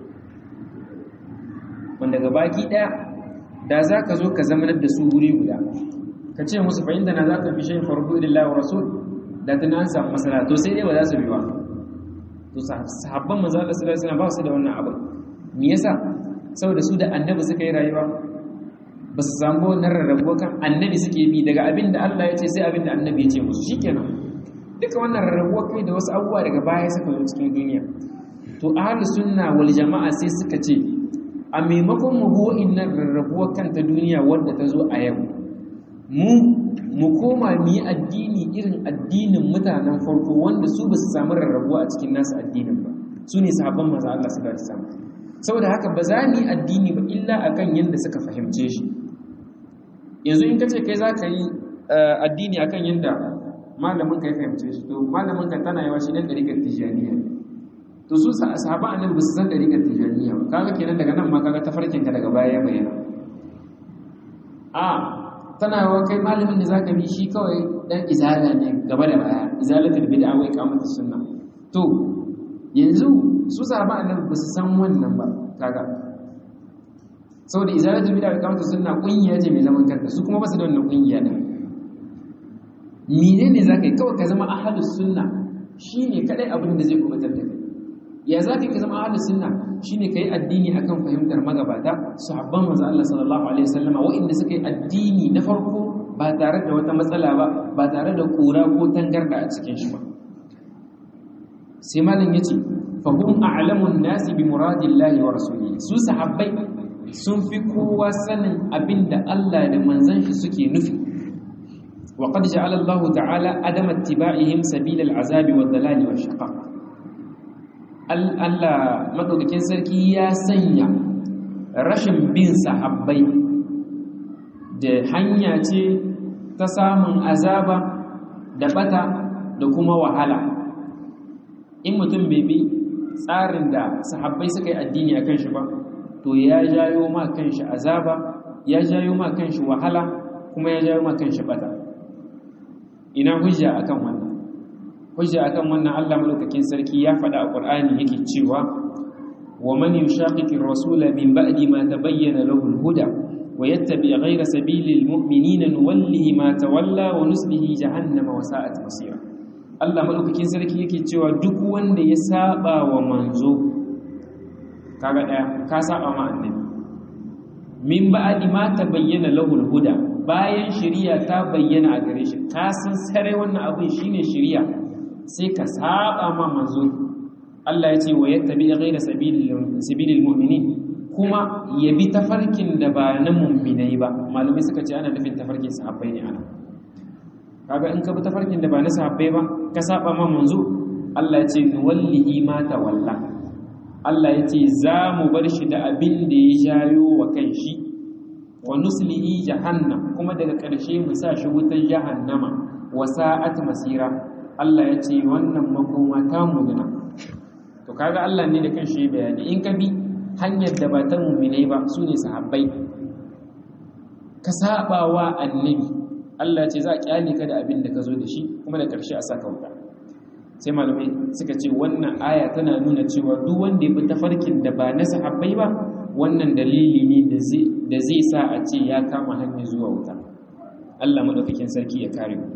wanda ga baki ɗaya da za ka zo ka zamanar da su wuri guda ka ce musu fahimta na za ka fi shayin farko ilallah wa rasul da tana an samu masana to sai dai ba za su bi ba to sahabban manzo Allah sallallahu alaihi wasallam ba su da wannan abu me yasa saboda su da annabi suka yi rayuwa ba su samu wannan rarrabuwa kan annabi suke bi daga abin da Allah ya ce sai abin da annabi ya ce musu shikenan duka wannan rarrabuwa kai da wasu abubuwa daga baya suka zo cikin duniya to ahlus sunna wal jama'a sai suka ce a maimakon mu bo innan rarrabuwa kan ta duniya wadda ta zo a yau mu mu koma mu yi addini irin addinin mutanen farko wanda su ba su samu rarrabuwa a cikin nasu addinin ba su ne sahabban maza Allah su da samu saboda haka ba za mu yi addini ba illa akan yadda suka fahimce shi yanzu in ka ce kai za ka yi addini akan yadda malamin ka ya fahimce shi to malamin ka tana yawa shi dan ɗarikar tijaniya to su sahabban annabi ba su san ɗarikar tijaniya ba kaga kenan daga nan ma kaga tafarkin ka daga baya ya bayyana a tana yawa kai malamin da zaka bi shi kawai dan izala ne gaba da baya izalatul bid'a wai kamata sunna to yanzu su sahaba annabi ba su san wannan ba kaga saboda izalatul bid'a wai kamata sunna kungiya ce mai zaman kanta su kuma ba su da wannan kungiya din menene zaka yi kawai ka zama ahlus sunna shine kadai abin da zai kubutar da kai ya zaka ka zama ahlus sunna shine kai addini akan fahimtar magabata sahabban manzo Allah sallallahu alaihi wasallama wa'inda suka yi addini na farko ba tare da wata matsala ba ba tare da kura ko tangarda a cikin shi ba sai malam yace fa hum a'lamun nasi bi muradillahi wa rasulihi su sahabbai sun fi kowa sanin abinda Allah da manzon shi suke nufi wa qad ja'ala Allah ta'ala adama ittiba'ihim sabilal azabi wad dalali wash shaqaq Allah maɗaukakin sarki ya sanya rashin bin sahabbai da hanya ce ta samun azaba da bata da kuma wahala in mutum bai bi tsarin da sahabbai suka yi addini a kan shi ba to ya jayo ma kan shi azaba ya jayo ma kan shi wahala kuma ya jayo ma kan shi bata ina hujja akan wannan hujja akan wannan Allah madaukakin sarki ya faɗa a Qur'ani yake cewa wa man yushaqiqi ar-rasula min ba'di ma tabayyana lahu al-huda wa yattabi' ghayra sabili al-mu'minina nuwallihi ma tawalla wa nuslihi jahannama wa sa'at masira Allah madaukakin sarki yake cewa duk wanda ya saba wa manzo kaga daya ka saba ma annabi min ba'di ma tabayyana lahu al-huda bayan shari'a ta bayyana a gare shi ka san sare wannan abin shine shari'a sai ka saba ma manzo Allah ya ce wa yattabi ghayra sabilil mu'minin kuma ya bi tafarkin da ba na mu'minai ba malamai suka ce ana nufin tafarkin sahabbai ne ana kaga in ka bi tafarkin da ba na sahabbai ba ka saba ma manzo Allah ya ce nuwallihi ma tawalla Allah ya ce za mu bar shi da abin da ya jayo wa kanshi wa nuslihi jahannam kuma daga ƙarshe mu sa shi wutar jahannama wa sa'at masira Allah ya ce wannan makoma ta mugina to kaga Allah ne da kanshi bayani in ka bi hanyar da ba ta mu'minai ba su ne sahabbai ka sabawa annabi Allah ce za a kyale ka da abin da ka zo da shi kuma da ƙarshe a saka wuta sai malamai suka ce wannan aya tana nuna cewa duk wanda ya bi tafarkin da ba na sahabbai ba wannan dalili ne da zai sa a ce ya kama hanyar zuwa wuta Allah madaukakin sarki ya kare mu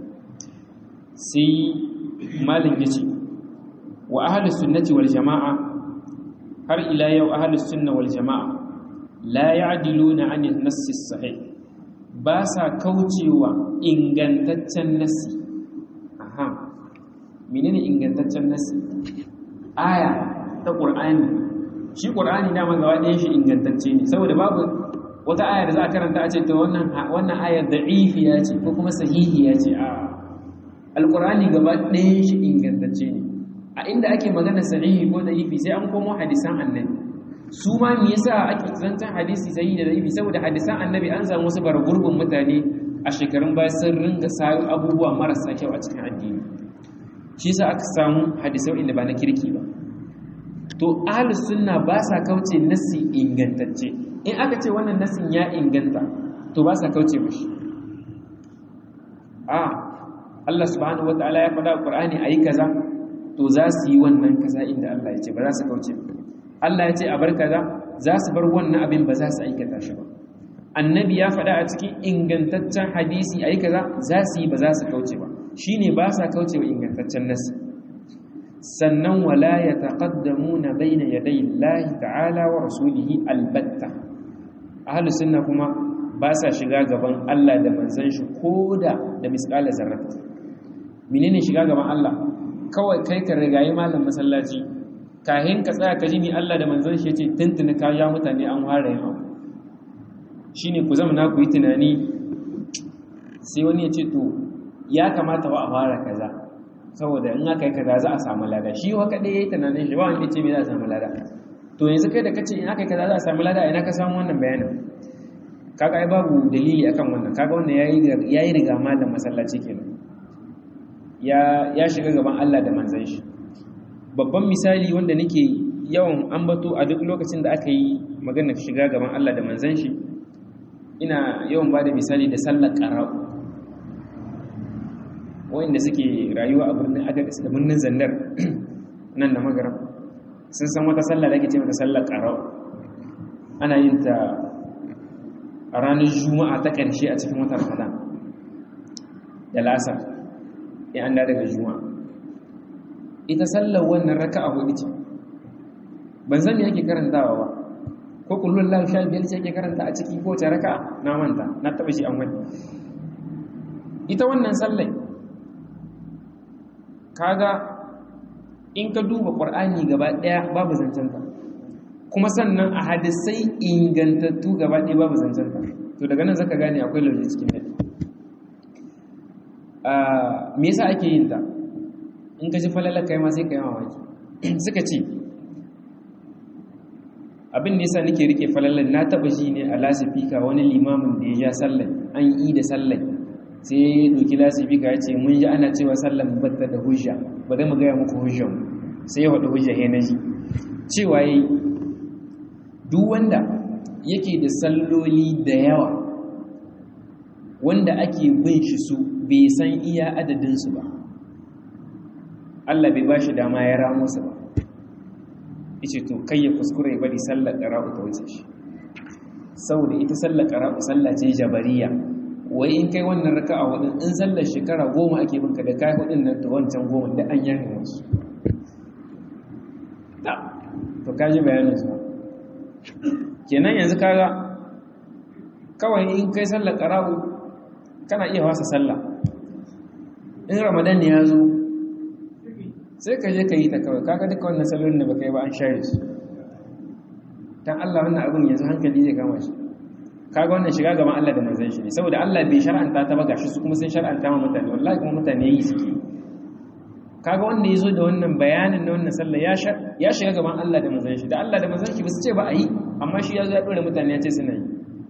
sai malin yace wa ahlus sunnati wal jamaa har ila yau ahlus sunna wal jamaa la ya'diluna 'anil nassi sahih ba sa kaucewa ingantaccen nassi aha menene ingantaccen nassi aya ta qur'ani shi qur'ani dama gaba ɗayan shi ingantacce ne saboda babu wata aya da za a karanta a ce ta wannan wannan ayar da'ifiya ce ko kuma sahihiya ce a alqur'ani gaba ɗayan shi ingantacce ne a inda ake magana sahihi ko da'ifi sai an komo hadisan annabi su ma me yasa ake zancan hadisi sahihi da da'ifi saboda hadisan annabi an samu wasu bargurbin mutane a shekarun baya sun ringa sayo abubuwa marasa kyau a cikin addini shi yasa aka samu hadisai inda ba na kirki ba to ahlus sunna ba sa kauce nasi ingantacce in aka ce wannan nasin ya inganta to ba sa kauce mishi a Allah subhanahu wataala ya faɗa Qur'ani ayi kaza to za su yi wannan kaza inda Allah ya ce ba za su kauce Allah ya ce a bar kaza za su bar wannan abin ba za su aikata shi ba annabi ya faɗa a cikin ingantaccen hadisi ayi kaza za su yi ba za su kauce ba shine ba sa kauce wa ingantaccen nasi sannan wala yataqaddamuna bayna yaday Allah ta'ala wa rasulihi albatta ahlus sunna kuma ba sa shiga gaban Allah da manzon shi koda da misqala zarrat menene shiga gaban Allah kawai kai ka rigayi malam masallaci kahin ka tsaya ka ji ni Allah da manzon shi yace tuntuni ka ya mutane an ware yin abu shine ku zama na ku yi tunani sai wani ya ce to ya kamata ba a fara kaza saboda in aka yi kaza za a samu lada shi wa kadai yayi tunanin shi ba wanda ce me za a samu lada to yanzu kai da kace in aka yi kaza za a samu lada ina ka samu wannan bayanin kaga ai babu dalili akan wannan kaga wannan yayi yayi riga malam masallaci kenan ya ya shiga gaban Allah da manzon shi babban misali wanda nake yawan ambato a duk lokacin da aka yi magana shiga gaban Allah da manzon shi ina yawan bada misali da sallar qara'u wanda suke rayuwa a birnin agadis da birnin zandar nan da magarab sun san wata sallah da ake ce mata sallar qara'u ana yin ta a ranar juma'a ta ƙarshe a cikin watan ramadan da lasar ya an daga juma'a ita sallar wannan raka a hudu ce ban zan yake karantawa ba ko kullum lahu sha biyar ce yake karanta a ciki ko ta raka na manta na taɓa shi an wani ita wannan sallai kaga in ka duba ƙwar'ani gaba ɗaya babu zancenta kuma sannan a hadisai ingantattu gaba ɗaya babu zancenta to daga nan zaka gane akwai lauje cikin dadi me yasa ake yin ta in ka ji falalar kai ma sai ka yi mamaki suka ce abin da yasa nake rike falalar na taba ji ne a lasifika wani limamin da ya ja sallar an yi da sallar sai ya doki lasifika ya ce mun ji ana cewa sallar batta da hujja ba zai mu gaya muku hujjan sai ya faɗi hujja ya naji cewa yayi duk wanda yake da salloli da yawa wanda ake bin shi su bai san iya adadinsu ba Allah bai ba shi dama ya ramo su ba ice to kai ya kuskure ya bari sallar ƙara'u ta wuce shi saboda ita sallar ƙara'u sallah ce jabariya wai in kai wannan raka a hudun in sallar shekara goma ake binka da kai hudun nan to wancan goma da an yanka wasu to kaji bayanin su kenan yanzu kaga kawai in kai sallar ƙara'u kana iya wasa sallah in ramadan ya zo sai ka je ka yi ta kawai kaga duka wannan salolin da baka yi ba an share su dan Allah wannan abin yanzu hankali zai kama shi kaga wannan shiga gaban Allah da manzon shi ne saboda Allah bai shar'anta ta ba gashi su kuma sun shar'anta ma mutane wallahi kuma mutane yi suke kaga wanda yazo da wannan bayanin na wannan sallah ya ya shiga gaban Allah da manzon shi da Allah da manzon shi ba su ce ba a yi amma shi ya zo ya dore mutane ya ce suna yi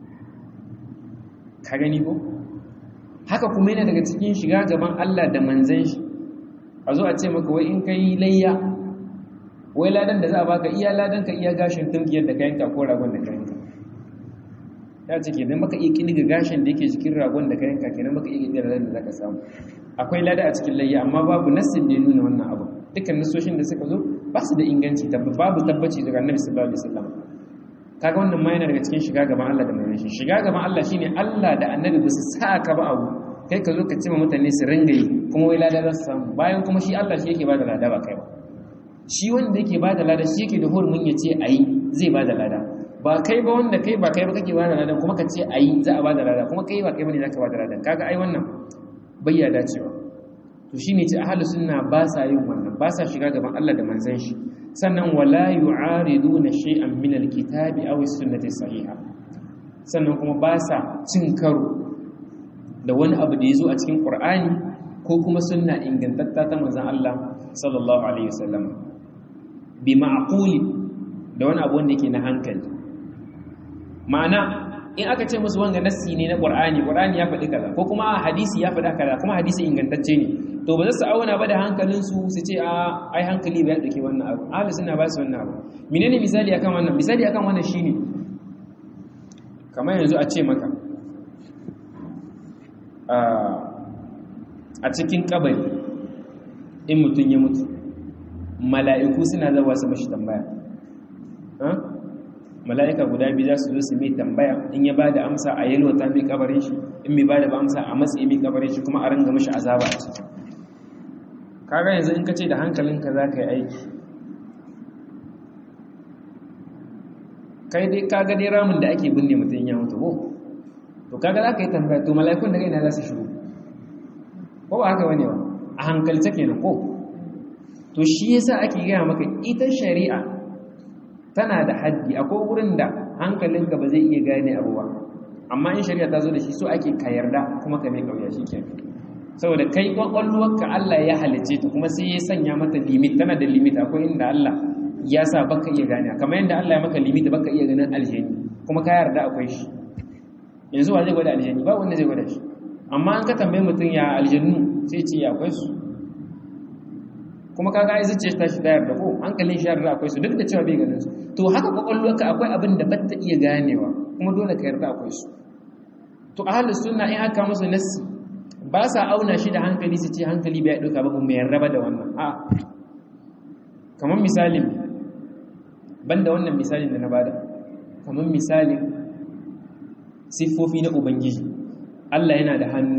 ka gani ko haka kuma yana daga cikin shiga gaban Allah da manzan shi a zo a ce maka wai in kai layya wai ladan da za a baka iya ladan ka iya gashin tunkiyar da ka yanka ko ragon da ka yanka ya ce kenan baka iya kiniga gashin da yake cikin ragon da ka yanka kenan baka iya kiniga ladan da zaka samu akwai lada a cikin layya amma babu nassin da ya nuna wannan abu dukkan nasoshin da suka zo ba su da inganci babu tabbaci daga annabi sallallahu alaihi wasallam kaga wannan ma yana daga cikin shiga gaban Allah da manzon shi shiga gaban Allah shine Allah da annabi ba su sa ka ba abu kai ka zo ka ce ma mutane su ringa yi kuma wai lada za su samu bayan kuma shi Allah shi yake ba da lada ba kai ba shi wanda yake bada lada shi yake da hurumin ya ce ayi zai bada lada ba kai ba wanda kai ba kai ba kake bada lada kuma ka ce ayi za a bada lada kuma kai ba kai bane zaka bada lada kaga ai wannan bayya dacewa to shine ce ahlus sunna ba sa yin wannan ba sa shiga gaban Allah da manzon shi sannan wala yu'ariduna shay'an min alkitabi aw as-sunnati sahiha sannan kuma ba sa cin karo da wani abu da yazo a cikin Qur'ani ko kuma sunna ingantatta ta manzon Allah sallallahu alaihi wasallam bi ma'quli da wani abu wanda yake na hankali ma'ana in aka ce musu wanga nassi ne na Qur'ani Qur'ani ya faɗi kaza ko kuma hadisi ya faɗa kaza kuma hadisi ingantacce ne to ba za su auna ba da hankalin su su ce a ai hankali ba ya dauke wannan abu ahli sunna ba su wannan abu menene misali akan wannan misali akan wannan shine kamar yanzu a ce maka a cikin kabari in mutum ya mutu mala'iku suna zawa su mashi tambaya mala'ika guda biyu za su zo su mai tambaya in ya ba da amsa a yalwata mai kabarin shi in mai ba da amsa a matsayi mai kabarin shi kuma a ranga mashi azaba a ciki kaga yanzu in ka ce da hankalinka za ka yi aiki kai dai kaga dai ramin da ake binne mutum ya mutu ko to kaga za ka yi tambaya to mala'ikun da gaina za su shigo ko ba haka wani ba a hankalce kenan ko to shi yasa ake gaya maka ita shari'a tana da haddi akwai wurin da hankalinka ba zai iya gane abu ba amma in shari'a ta zo da shi so ake ka yarda kuma ka mai kauya shi kenan saboda kai kwakwalwarka Allah ya halice ta kuma sai ya sanya mata limit tana da limit akwai inda Allah ya sa baka iya gane kamar yadda Allah ya maka limit baka iya ganin aljani kuma ka yarda akwai shi yanzu wa zai gwada aljani ba wanda zai gwada shi amma an ka tambaye mutum ya aljannu sai ce ya akwai su kuma kaga ai zuciya ta shi da ko hankalin shi yarda akwai su duk da cewa bai ganin su to haka kwakwalwarka akwai abin da ba ta iya ganewa kuma dole ka yarda akwai su to ahlus sunna in aka musu nassi ba sa auna shi da hankali su ce hankali bai dauka ba kuma yarda ba da wannan a kamar misalin banda wannan misalin da na bada kamar misalin siffofi na ubangiji Allah yana da hannu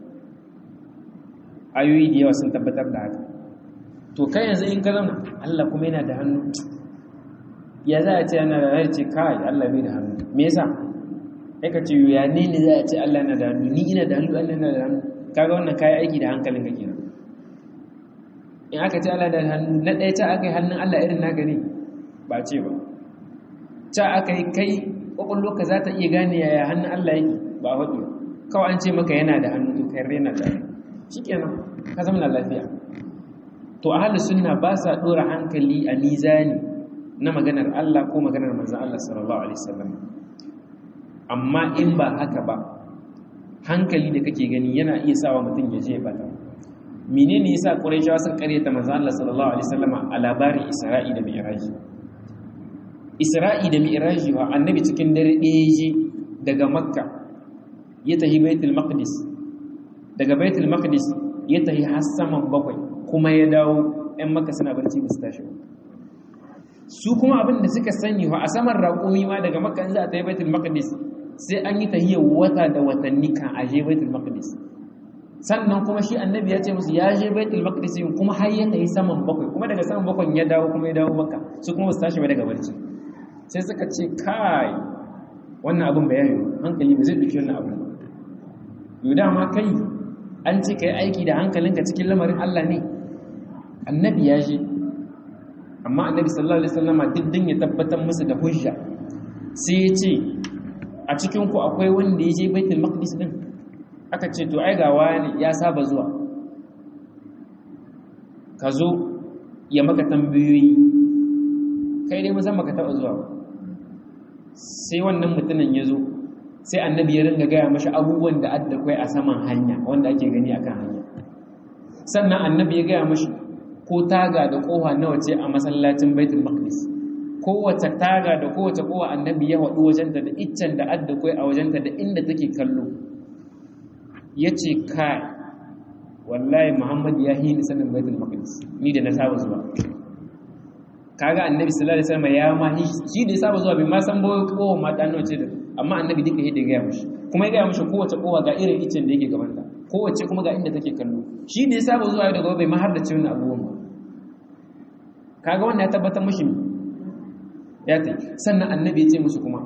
ayoyi da yawa sun tabbatar da haka to kai yanzu in ka zama Allah kuma yana da hannu ya za a ce yana da hannu ce kai Allah bai da hannu me yasa sai ka ce ya ne ne za a ce Allah yana da hannu ni ina da hannu Allah yana da hannu kaga wannan kai aiki da hankalin ka kenan in aka ce Allah da hannu na ɗaya ta aka yi hannun Allah irin naka ne ba ce ba ta aka yi kai ƙwaƙwallo ka za ta iya gane yaya hannun Allah yake ba a hudu kawai an ce maka yana da hannu to kai rena da hannu shi kenan ka zama na lafiya to a halin sunna ba sa ɗora hankali a mizani na maganar Allah ko maganar manzan Allah sallallahu alaihi wasallam amma in ba haka ba hankali da kake gani yana iya sawa mutum ya je ya bata menene yasa quraishawa sun karyata manzan Allah sallallahu alaihi wasallam a labarin Isra'i da Mi'raj Isra'i da Mi'raj wa annabi cikin dare ɗaya je daga Makka ya tafi Baitul Maqdis daga Baitul Maqdis ya tafi har saman bakwai kuma ya dawo ‘yan maka suna barci ba su tashi ba su kuma abin da suka sani wa a saman raƙumi ma daga maka in za a ta yi baitul maqdis sai an yi tahiyar wata da watanni kan a je baitul maqdis sannan kuma shi annabi ya ce musu ya je baitul maqdis kuma har ya tafi saman bakwai kuma daga saman bakwai ya dawo kuma ya dawo maka su kuma su tashi ba daga barci sai suka ce kai wannan abin bayani hankali ba zai duki wannan abin yau dama kai an ce ka yi aiki da hankalinka cikin lamarin Allah ne annabi ya je amma annabi sallallahu alaihi wasallama diddin ya tabbatar musu da hujja sai ya ce a cikin ku akwai wanda ya je baitul maqdis din aka ce to ai ga wani ya saba zuwa ka zo ya maka tambayoyi kai dai musamman ka taba zuwa sai wannan mutumin ya zo sai annabi ya ringa gaya mashi abubuwan da adda kwai a saman hanya wanda ake gani akan hanya sannan annabi ya gaya mashi ko taga da kowa nawa ce a masallacin baitul maqdis kowace taga da kowace kowa annabi ya haɗu wajenta da iccen da adda kwai a wajenta da inda take kallo ya ce kai wallahi muhammad ya hini sanin baitul maqdis ni da na saba zuwa kaga annabi sallallahu alaihi wasallam ya ma shi da ya saba zuwa bai ma san ba kowa ma dan nawa ce da amma annabi duka yadda ya gaya mashi kuma ya gaya mashi kowace kowa ga irin icen da yake gabanta kowace kuma ga inda take kallo shi da ya saba zuwa da gobe bai ma har da cin abubuwan ba kaga wannan ya tabbatar mushi ya ta sannan annabi ya ce musu kuma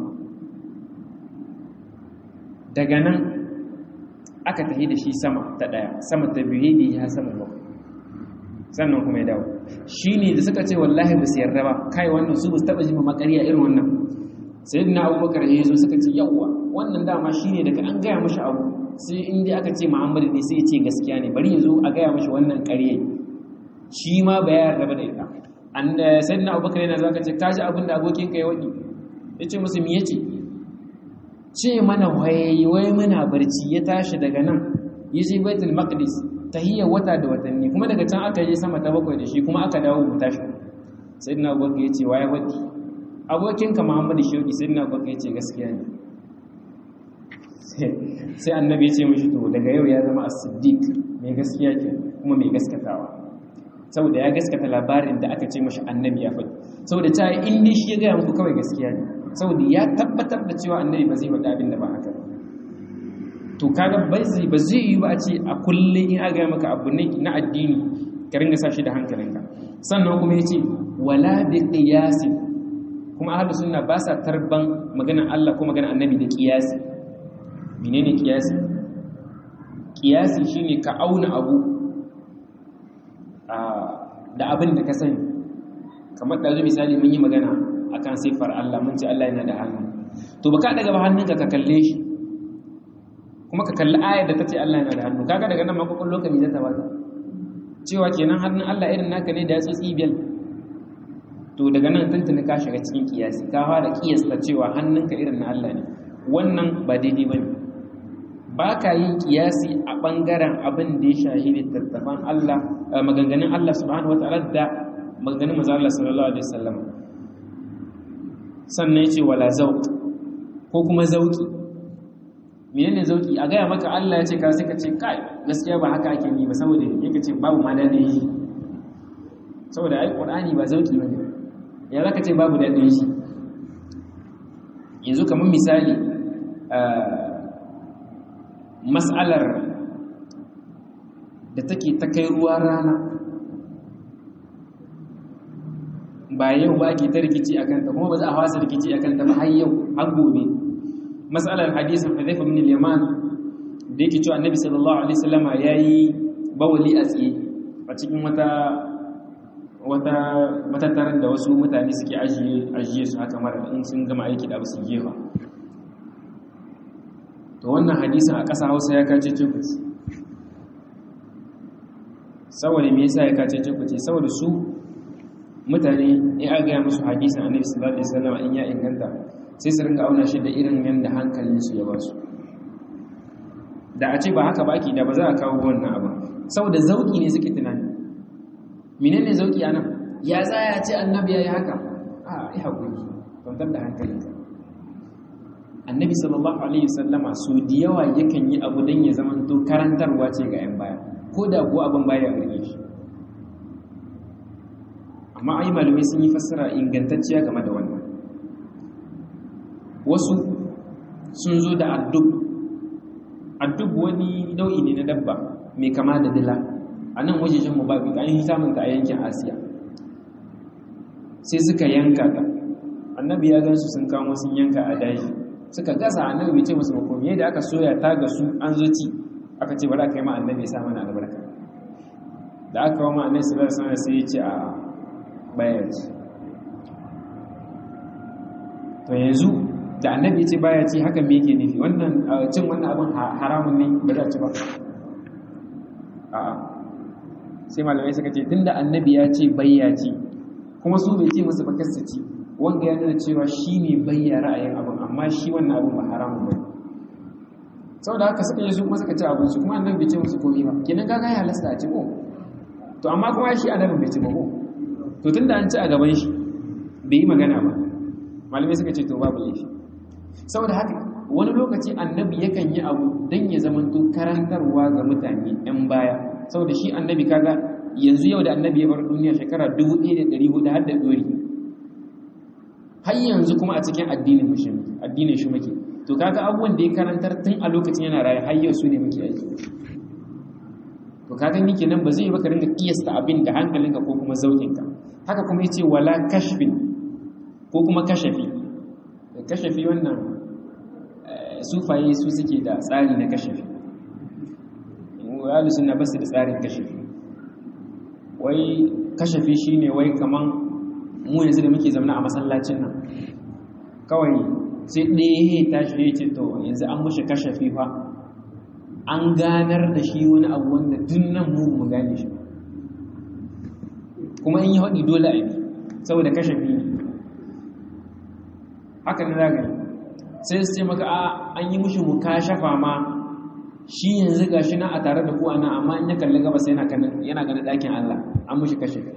daga nan aka tafi da shi sama ta daya sama ta biyu ne ya sama ba sannan kuma ya dawo shi ne da suka ce wallahi ba su yarda ba kai wannan su ba su taɓa jima makariya irin wannan sai na abubakar ya zo suka ce yawwa wannan dama shi ne daga an gaya mashi abu sai in dai aka ce muhammadu ne sai ya ce gaskiya ne bari ya zo a gaya mashi wannan ƙarye shi ma ba ya yarda da ita an sai na abubakar yana zaka ce kaji abin da abokin ka ya waɗi ya ce musu me yace ce mana waye wai muna barci ya tashi daga nan ya je baitul maqdis tahiyar wata da watanni kuma daga can aka je sama ta bakwai da shi kuma aka dawo mu tashi sai na abubakar ya ce waye waɗi abokinka muhammadu shauki sai na abubakar ya ce gaskiya ne sai annabi ya ce mashi to daga yau ya zama as-siddiq mai gaskiya ke kuma mai gaskatawa saboda ya gaskata labarin da aka ce mashi annabi ya faɗi saboda ta in dai shi ya gaya muku kawai gaskiya ne saboda ya tabbatar da cewa annabi ba zai faɗi abin da ba haka to kaga ba zai ba zai yi ba a ce a kullum in aga maka abu ne na addini ka ringa sa shi da hankalinka sannan kuma ya ce wala bi qiyasi kuma ahlus sunna ba sa tarban maganar Allah ko maganar annabi da qiyasi menene kiyasi kiyasi shine ka auna abu da abin da ka sani kamar da zo misali mun yi magana akan sifar Allah mun ce Allah yana da hannu to baka daga ba hannunka ka kalle shi kuma ka kalli ayar da tace Allah yana da hannu kaga daga nan ma kokon lokaci da ta baka cewa kenan hannun Allah irin naka ne da ya tsotsi biyal to daga nan tuntuni ka shiga cikin kiyasi ka fara kiyasta cewa hannunka irin na Allah ne wannan ba daidai bane ba ka yin kiyasi a ɓangaren abin da ya shahi littattafan Allah maganganun Allah subhanahu wata'ala da maganganun maza Allah sallallahu alaihi wasallam sannan yace wala zauq ko kuma zauki menene zauki a gaya maka Allah ya ce ka sai ka ce kai gaskiya ba haka ake yi ba saboda yake ce babu ma dadin shi saboda ai Qur'ani ba zauki bane ya zaka ce babu dadin shi yanzu kamar misali mas'alar da take ta kai ruwa rana ba yau ba ke ta rikici a kanta kuma ba za a fasa rikici a kanta ba har yau har gobe mas'alar hadisin Hudhayfa bin al-Yaman da yake cewa Annabi sallallahu alaihi wasallam yayi bawali a tsaye a cikin wata wata matattarar da wasu mutane suke ajiye ajiye su haka mara in sun gama aiki da abu su gefa to wannan hadisin a ƙasa hausa ya kace cikuci saboda me yasa ya kace cikuci saboda su mutane in aka gaya musu hadisin annabi sallallahu alaihi wasallam in ya inganta sai su ringa auna shi da irin yanda hankalinsu ya ba su da a ce ba haka ba ki da ba za a kawo wannan abin saboda zauki ne suke tunani menene zauki anan ya za ya ce annabi yayi haka a ai hakuri kwantar da hankalinka annabi sallallahu alaihi wasallama su da yawa yakan yi abu don ya zama to karantarwa ce ga yan baya ko da kuwa abin baya gare shi amma ai malamai sun yi fassara ingantacciya game da wannan wasu sun zo da addub addub wani nau'i ne na dabba mai kama da dila a nan wajejen mu babu an yi samun ta a yankin asiya sai suka yanka ta annabi ya gan su sun kamo sun yanka a daji suka gasa annabi bai ce musu makomi yadda aka soya ta ga su an zo ci aka ce bari aka yi ma annabi ya sa mana albarka da aka kawo ma annabi sallallahu alaihi wasallam sai ya ce a baya ci to yanzu da annabi ya ce baya ci haka me yake nufi wannan cin wannan abin haramun ne ba za ci ba a'a sai malamai suka ce tunda annabi ya ce bayya ci kuma su bai ce musu ba kasta ci wanda ya nuna cewa shi ne bayya ra'ayin abin amma shi wannan abin ba haramun ba saboda haka suka yi su kuma suka ci abinci kuma annabi bai ce musu komai ba kenan kaga ya halasta a ci ko to amma kuma shi annabi bai ci ba ko to tunda an ci a gaban shi bai yi magana ba malamai suka ce to babu laifi saboda haka wani lokaci annabi yakan yi abu don ya zamanto karantarwa ga mutane 'yan baya saboda shi annabi kaga yanzu yau da annabi ya bar duniya shekara 1400 har da dori har yanzu kuma a cikin addinin mushin addinin shi muke to kaga abubuwan da ya karantar tun a lokacin yana raye har yau su ne muke aiki to kaga ni kenan ba zai yi baka ringa kiyasta abin da hankalinka ko kuma zaukinka haka kuma yace wala kashfin ko kuma kashafi kashafi wannan sufaye su suke da tsari na kashafi ahlus sunna basu da tsarin kashafi wai kashafi shine wai kaman mu yanzu da muke zaune a masallacin nan kawai sai ɗaya ya tashi ya ce to yanzu an mushi kashafi fa an ganar da shi wani abu wanda tun nan mu mu gane shi kuma in yi haɗi dole a bi saboda kashafi ne haka ne zagari sai su ce maka a an yi mushi mu kashafa ma shi yanzu ga shi na a tare da kuwa nan amma in ya kalli gaba sai yana ganin ɗakin Allah an mushi kashafi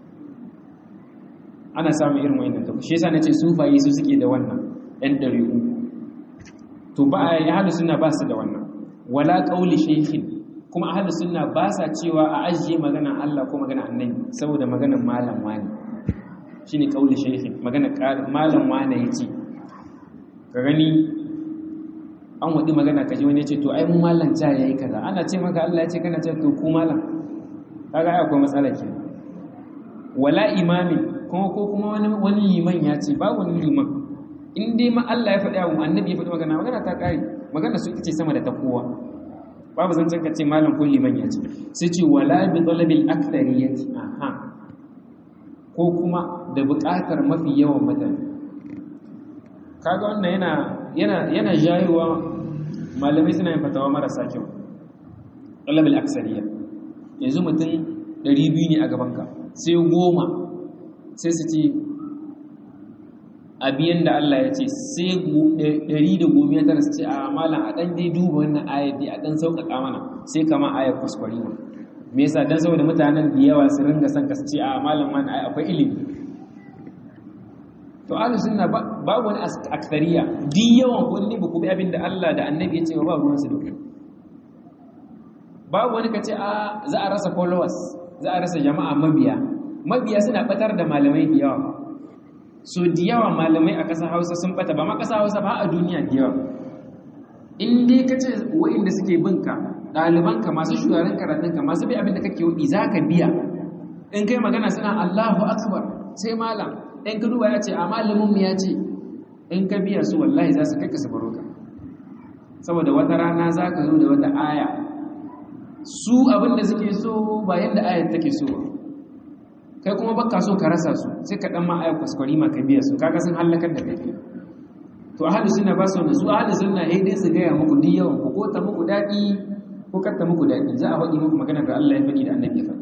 ana samun irin wa'in da shi yasa na ce sufayi su suke da wannan ‘yan ɗari'u to ba a yi ahalu suna ba su da wannan wala ƙauli shehin kuma ahalu suna ba sa cewa a ajiye maganan Allah ko maganan annabi saboda maganan malam wani shi ne ƙauli shehin maganan malam wani ya ce ka gani an waɗi magana ka ji wani ya ce to ai mu malam ca ya yi kaza ana ce maka Allah ya ce kana ce to ku malam kaga ai akwai matsala ke wala imamin kuma ko kuma wani liman ya ce ba wani liman in dai ma Allah ya faɗi abu annabi ya faɗi magana magana ta ƙare magana su ita ce sama da ta kowa babu zancen ka ce malam ko liman ya ce sai ce wala bi talabil akthariyati aha ko kuma da buƙatar mafi yawan mutane kaga wannan yana yana yana jayewa malamai suna yin fatawa marasa kyau talabil aksariya yanzu mutum 200 ne a gabanka sai goma sai su ce abiyan da Allah ya ce sai ɗari da gomiya tara su ce a malam a ɗan dai duba wannan ayat dai a ɗan sauƙaƙa mana sai kama ayat kwaskwari ma me yasa dan saboda mutanen da yawa su ringa son ka su ce a malam wani ai akwai ilimi to ahlus sunna babu wani akthariya di yawan ko ne ba ku bi abin da Allah da annabi ya ce ba ruwan su duka babu wani kace a za a rasa followers za a rasa jama'a mabiya mabiya suna batar da malamai da yawa so da yawa malamai a ƙasar hausa sun bata ba ma ƙasar hausa ba a duniya da yawa in dai ka ce wa'inda suke binka ɗalibanka masu shugaban karatunka masu bi abin da kake wudi za ka biya in kai magana suna allahu akbar sai malam in ka duba ya ce a malamin mu ya ce in ka biya su wallahi za su kai ka sabaro ka saboda wata rana za ka zo da wata aya su abin da suke so ba yadda ayar take so ba kai kuma baka so ka rasa su sai ka dan ma ayar kwaskwari ma ka biya su kaga sun halakar da kai to ahli sunna ba su su ahli sunna eh dai su gaya muku duk yawan ku ko ta muku dadi ko kar ta muku dadi za a faɗi muku magana da Allah ya faɗi da Annabi ya faɗi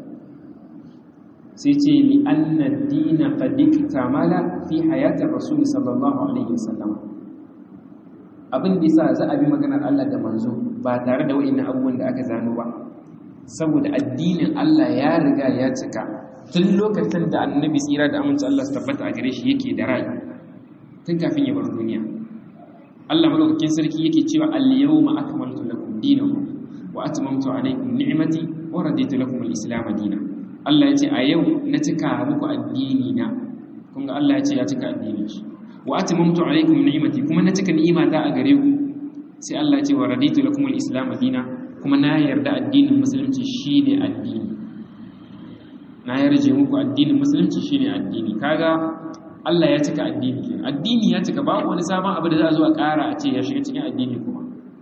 sai ce li anna ad-din qad iktamala fi hayati rasul sallallahu alaihi wasallam abin da yasa za a bi maganar Allah da manzo ba tare da wa'annan abubuwan da aka zano ba saboda addinin Allah ya riga ya cika tun lokacin da annabi tsira da aminci Allah su tabbata a gare shi yake da rai tun kafin ya bar duniya Allah madaukakin sarki yake cewa al-yawma akmaltu lakum dinakum wa atmamtu alaykum ni'mati wa raditu lakum al-islam dinan Allah yace a yau na cika muku addini na kun ga Allah yace ya cika addinin shi wa atmamtu alaykum ni'mati kuma na cika ni'imata a gare ku sai Allah yace wa raditu lakum al-islam dinan kuma na yarda addinin musulunci shine addini na yarje muku addinin musulunci shine addini kaga Allah ya cika addini kenan addini ya cika babu wani sabon abu da za a zo a ƙara a ce ya shiga cikin addini kuma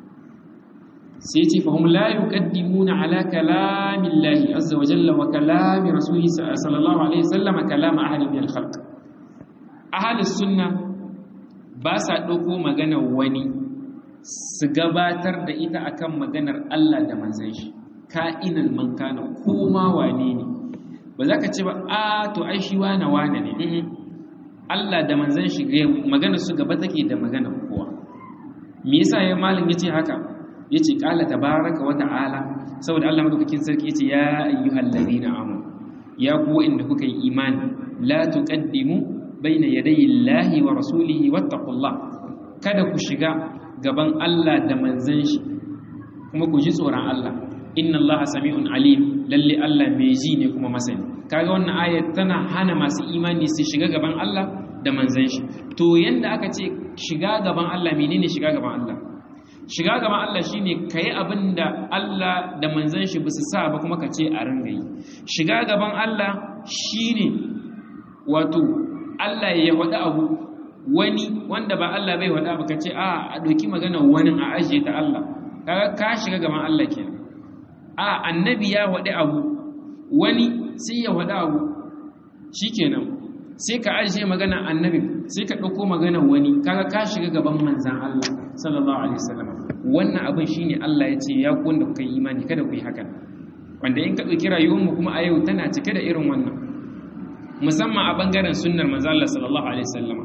sai ce fahim la yuqaddimuna ala kalamillahi azza wa jalla wa kalami rasulihi sallallahu alaihi wasallam kalama ahli min al-khalq ahli sunna ba sa dauko magana wani su gabatar da ita akan maganar Allah da manzon shi ka'inan man kana koma wane ne ba za ka ce ba a to ai shi wane wane ne Allah da manzon shi magana su gaba take da magana kowa me yasa ya malin yace haka yace qala tabaraka wa ta'ala saboda Allah madaukakin sarki yace ya ayyuhal ladina amanu ya ku inda kuka yi imani la tuqaddimu baina yadayi llahi wa rasulihi wattaqullah kada ku shiga gaban Allah da manzon shi kuma ku ji tsoron Allah inna allaha sami'un alim lalle Allah mai ji ne kuma masani kaga wannan ayat tana hana masu imani su shiga gaban Allah da manzon shi to yanda aka ce shiga gaban Allah menene shiga gaban Allah shiga gaban Allah shine kai abinda Allah da manzon shi basu sa ba kuma ka ce a ringa yi shiga gaban Allah shine wato Allah ya faɗi abu wani wanda ba Allah bai faɗa ba ka ce a a ɗauki magana wani a ajiye ta Allah kaga ka shiga gaban Allah kenan a annabi ya faɗi abu wani sai ya faɗi abu shikenan sai ka ajiye magana annabi sai ka ɗauko magana wani kaga ka shiga gaban manzan Allah sallallahu alaihi wasallam wannan abin shine Allah ya ce ya ku wanda kuka yi imani kada ku yi hakan wanda in ka ɗauki rayuwarmu kuma a yau tana cike da irin wannan musamman a bangaren sunnar manzo Allah sallallahu alaihi wasallam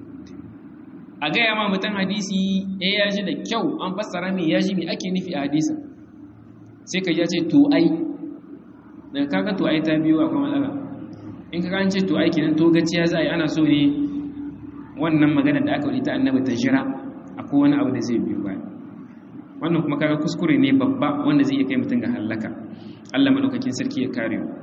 a gaya ma mutum hadisi eh ya ji da kyau an fassara mai ya ji me ake nufi a hadisin sai ka ji ya ce to ai daga kaga to ai ta biyo akwai matsala in ka an ce to ai kenan to gaciya za a yi ana so ne wannan magana da aka ta annabi ta jira akwai wani abu da zai biyo baya wannan kuma kaga kuskure ne babba wanda zai iya kai mutum ga halaka Allah madaukakin sarki ya kare mu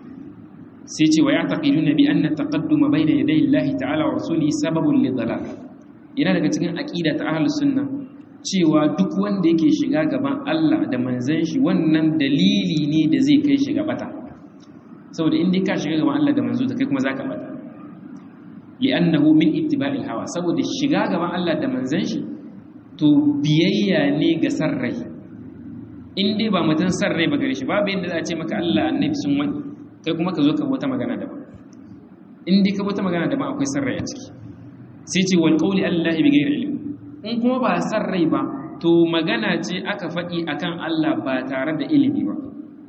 sai ce wa ya'taqiduna bi anna taqadduma bayna yaday Allah ta'ala wa rasulihi sababun li dalal yana daga cikin aqida ta ahlus sunna cewa duk wanda yake shiga gaban Allah da manzon shi wannan dalili ne da zai kai shi ga bata saboda in dai ka shiga gaban Allah da manzo da kai kuma zaka bata li'annahu min ittiba'il hawa saboda shiga gaban Allah da manzon shi to biyayya ne ga san rai in dai ba mutum san rai ba gare shi babu yadda za a ce maka Allah annabi sun wani kai kuma ka zo ka wata magana daban in dai ka wata magana daban akwai san rai a ciki sai ce wal qawli allahi bi ghairi ilm in kuma ba san rai ba to magana ce aka faɗi akan Allah ba tare da ilimi ba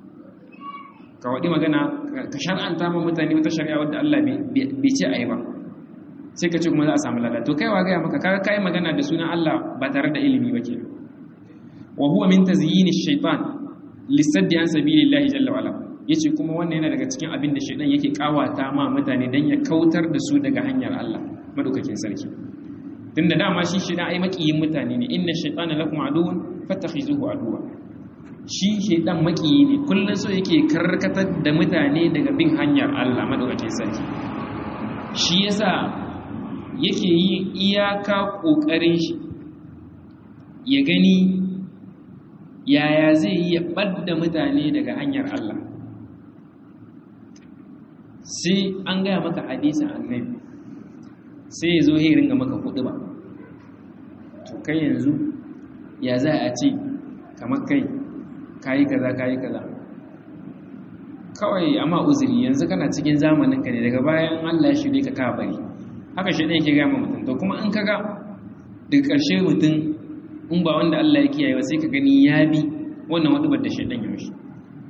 ka waɗi magana ka shar'anta ma mutane wata shari'a wadda Allah bai ce ayi ba sai ka ce kuma za a samu lada to kai wa gaya maka kaga kai magana da sunan Allah ba tare da ilimi ba kenan wa huwa min tazyini shaytan lisaddi an sabilillahi jalla wa ala yace kuma wannan yana daga cikin abin da shaytan yake kawata ma mutane dan ya kautar da su daga hanyar Allah madaukakin sarki tunda dama shi shaytan ai makiyin mutane ne inna shaytana lakum aduwwun fattakhizuhu aduwwa shi shaytan makiyi ne kullun so yake karkatar da mutane daga bin hanyar Allah madaukakin sarki shi yasa yake yi iyaka ƙoƙarin shi ya gani yaya zai yi ya ɓadda mutane daga hanyar Allah sai an gaya maka hadisin annabi sai ya zo ya ringa maka kuɗi ba to kai yanzu ya za a ce kamar kai kayi kaza kayi kaza kawai amma uzuri yanzu kana cikin zamanin ka ne daga bayan Allah ya shirye ka ka bari haka shi ɗaya ke gama mutum to kuma in kaga daga ƙarshe mutum in ba wanda Allah ya kiyaye ba sai ka gani ya bi wannan wadubar da shaidan ya mishi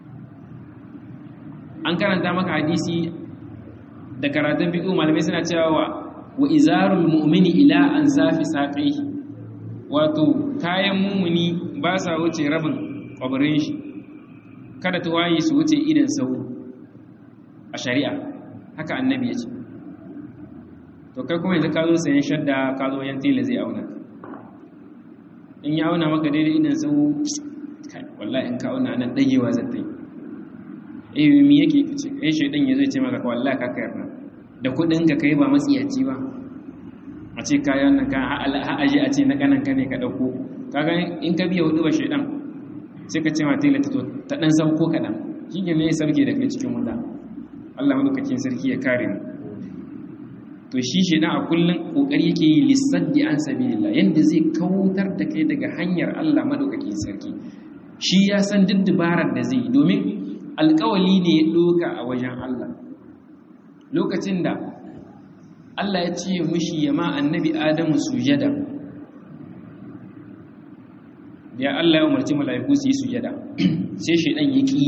an karanta maka hadisi da karatun fiqh malamai suna cewa wa wa izarul mu'mini ila an safi saqihi wato kayan mumuni ba sa wuce rabin kwabarin shi kada tuwayi su wuce idan sau a shari'a haka annabi ya ce to kai kuma yanzu ka zo sayan shadda ka zo yan tela zai auna in ya auna maka daidai idan sau kai wallahi in ka auna nan dagewa zai ta yi eh mi yake kace eh shedan yazo ya ce maka wallahi ka kayar nan da kudin ka kai ba matsiyaci ba a ce kayan nan ka ha aje a ce na kanan ka ne ka dauko kaga in ka biya hudu ba shedan sai ka ce ma tela ta to ta dan sauko kadan shi ne ya sarke da kai cikin wuta Allah madaukakin sarki ya kare mu to shi shi a kullum kokari yake yi lissaddi an sabilillah yanda zai kautar da kai daga hanyar Allah madaukakin sarki shi ya san duk dabarar da zai domin alkawali ne ya doka a wajen Allah lokacin da Allah ya ce mishi ya ma annabi Adamu sujada ya Allah ya umarci mala'iku su yi sujada sai shaidan ya ki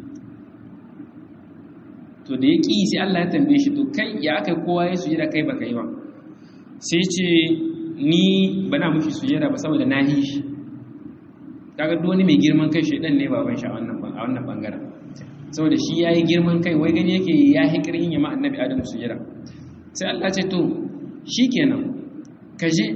to da ya ƙi sai Allah ya tambaye shi to kai ya aka kowa ya sujada kai baka yi ba sai ce ni bana mushi sujada ba saboda na yi shi kaga duk wani mai girman kai shaidan ne baban shi a wannan a wannan bangaren saboda shi yayi girman kai wai gani yake ya hi kirhin ya ma annabi Adamu sujada sai Allah ce to shikenan ka je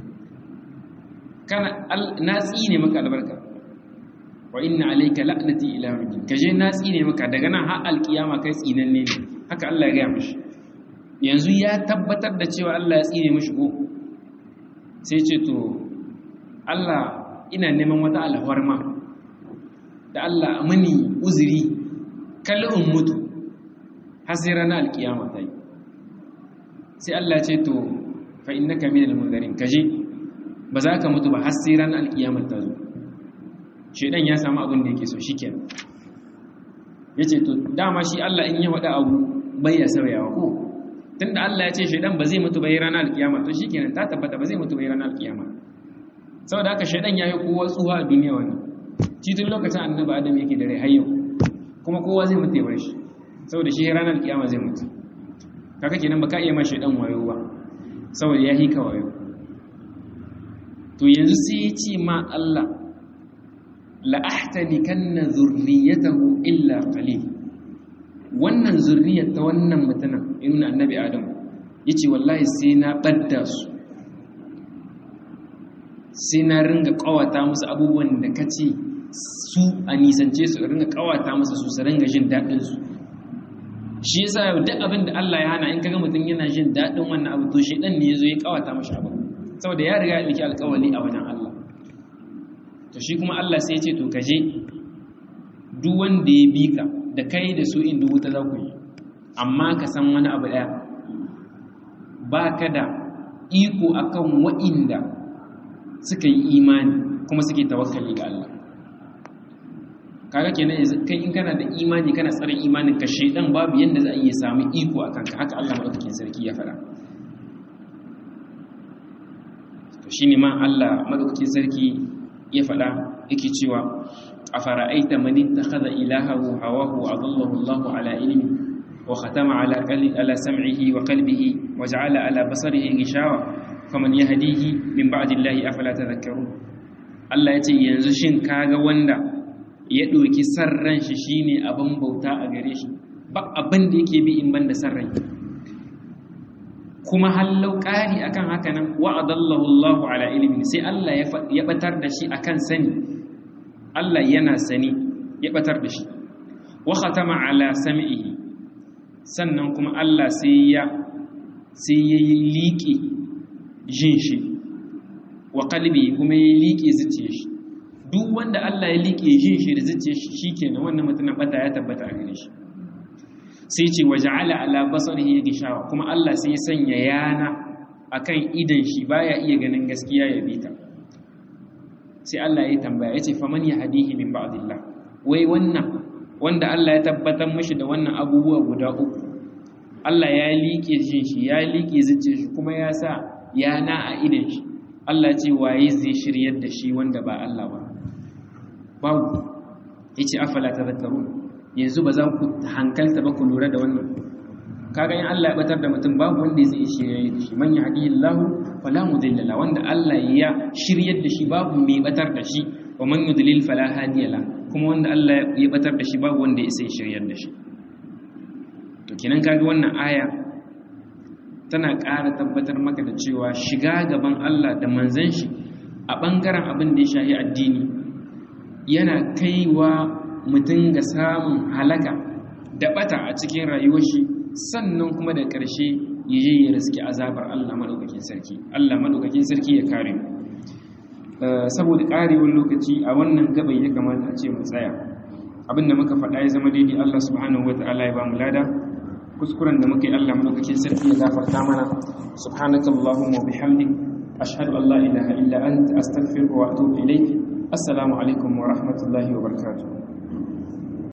kana na tsine maka albarka wa inna alayka la'nati ila yawmiddin kaje na tsine maka daga nan har alkiyama kai tsinanne ne haka Allah ya gaya mishi yanzu ya tabbatar da cewa Allah ya tsine mishi ko sai ce to Allah ina neman wata alfarma da Allah mini uzuri kalin mutu har sai ranar alkiyama ta yi sai Allah ce to fa innaka minal munzirin kaje ba za ka mutu ba har sai ran alkiyamar ta zo shedan ya samu abin da yake so shikenan yace to dama shi Allah in ya wada abu bai ya sauyawa ko tunda Allah ya ce shedan ba zai mutu bai ranar alkiyama to shikenan ta tabbata ba zai mutu bai ranar alkiyama saboda haka shedan yayi kowa tsuha a duniya wannan titin lokacin annabi adam yake da rai har yau kuma kowa zai mutu ya bar shi saboda shi ranar alkiyama zai mutu kaka kenan baka iya ma shedan wayo ba saboda ya hika wayo to yanzu sai ya ce ma Allah la'ahtanikanna zurriyatahu illa qalil wannan zurriyar ta wannan mutumin ibn annabi adam yace wallahi sai na badda su sai na ringa kawata musu abubuwan da kace su a nisance su ringa kawata musu su su ringa jin dadin su shi yasa duk abin da Allah ya hana in kaga mutum yana jin dadin wannan abu to shedan ne yazo ya kawata mashi abu saboda ya riga ya dauki alƙawari a wajen Allah to shi kuma Allah sai ya ce to kaje duk wanda ya bi ka da kai da su inda wuta za ku yi amma ka san wani abu ɗaya ba ka da iko akan wa'inda suka yi imani kuma suke tawakkali ga Allah kaga kenan yanzu kai in kana da imani kana tsare imanin ka shedan babu yanda za a iya samu iko akan ka haka Allah madaukakin sarki ya faɗa to shine ma Allah madaukakin sarki ya faɗa yake cewa أفرأيت من اتخذ إلهه هواه وأضله الله على علمه وختم على على سمعه وقلبه وجعل على بصره غشاوة فمن يهديه من بعد الله أفلا تذكرون Allah ya ce yanzu shin kaga wanda ya ɗauki sarran shi shine abin bauta a gare shi ba abin da yake bi in ban da sarran kuma hallau ƙari akan haka nan wa'adallahu Allahu ala ilmi sai Allah ya batar da shi akan sani Allah yana sani ya batar da shi wa khatama ala sam'ihi sannan kuma Allah sai ya sai ya liƙe jin shi wa qalbi kuma ya liƙe zuciyar shi duk wanda Allah ya liƙe jin shi da zuciyar shi shikenan wannan mutumin bata ya tabbata a gare shi sai ce waja'ala ala basarihi gishawa kuma Allah sai ya sanya yana akan idan shi baya iya ganin gaskiya ya bita sai Allah ya tambaya ya ce faman ya hadihi min ba'dillah wai wannan wanda Allah ya tabbatar mishi da wannan abubuwa guda uku Allah ya liƙe jin shi ya liƙe zuciyar shi kuma ya sa yana a idan shi Allah ce waye zai shiryar da shi wanda ba Allah ba babu yace afala tadhakkarun yanzu ba za ku hankalta ba ku lura da wannan kaga in Allah ya batar da mutum babu wanda zai shirye da shi man yahdihillahu fala mudilla la wanda Allah ya shiryar da shi babu mai batar da shi wa man yudlil fala hadiya la kuma wanda Allah ya batar da shi babu wanda ya sai shiryar da shi to kenan kaga wannan aya tana ƙara tabbatar maka da cewa shiga gaban Allah da manzon shi a bangaren abin da ya shahi addini yana kaiwa mutum ga samun halaka da bata a cikin rayuwar shi sannan kuma da ƙarshe ya je ya riski azabar Allah maɗaukakin sarki Allah maɗaukakin sarki ya kare saboda ƙarewar lokaci a wannan gabai ya kamata a ce mu tsaya abinda muka faɗa ya zama daidai Allah subhanahu wa ta'ala ya ba mu lada kuskuren da muka yi Allah maɗaukakin sarki ya gafarta mana subhanakallahumma wa bihamdik ashhadu an la ilaha illa anta astaghfiruka wa atubu ilayk assalamu alaikum wa rahmatullahi wa barakatuh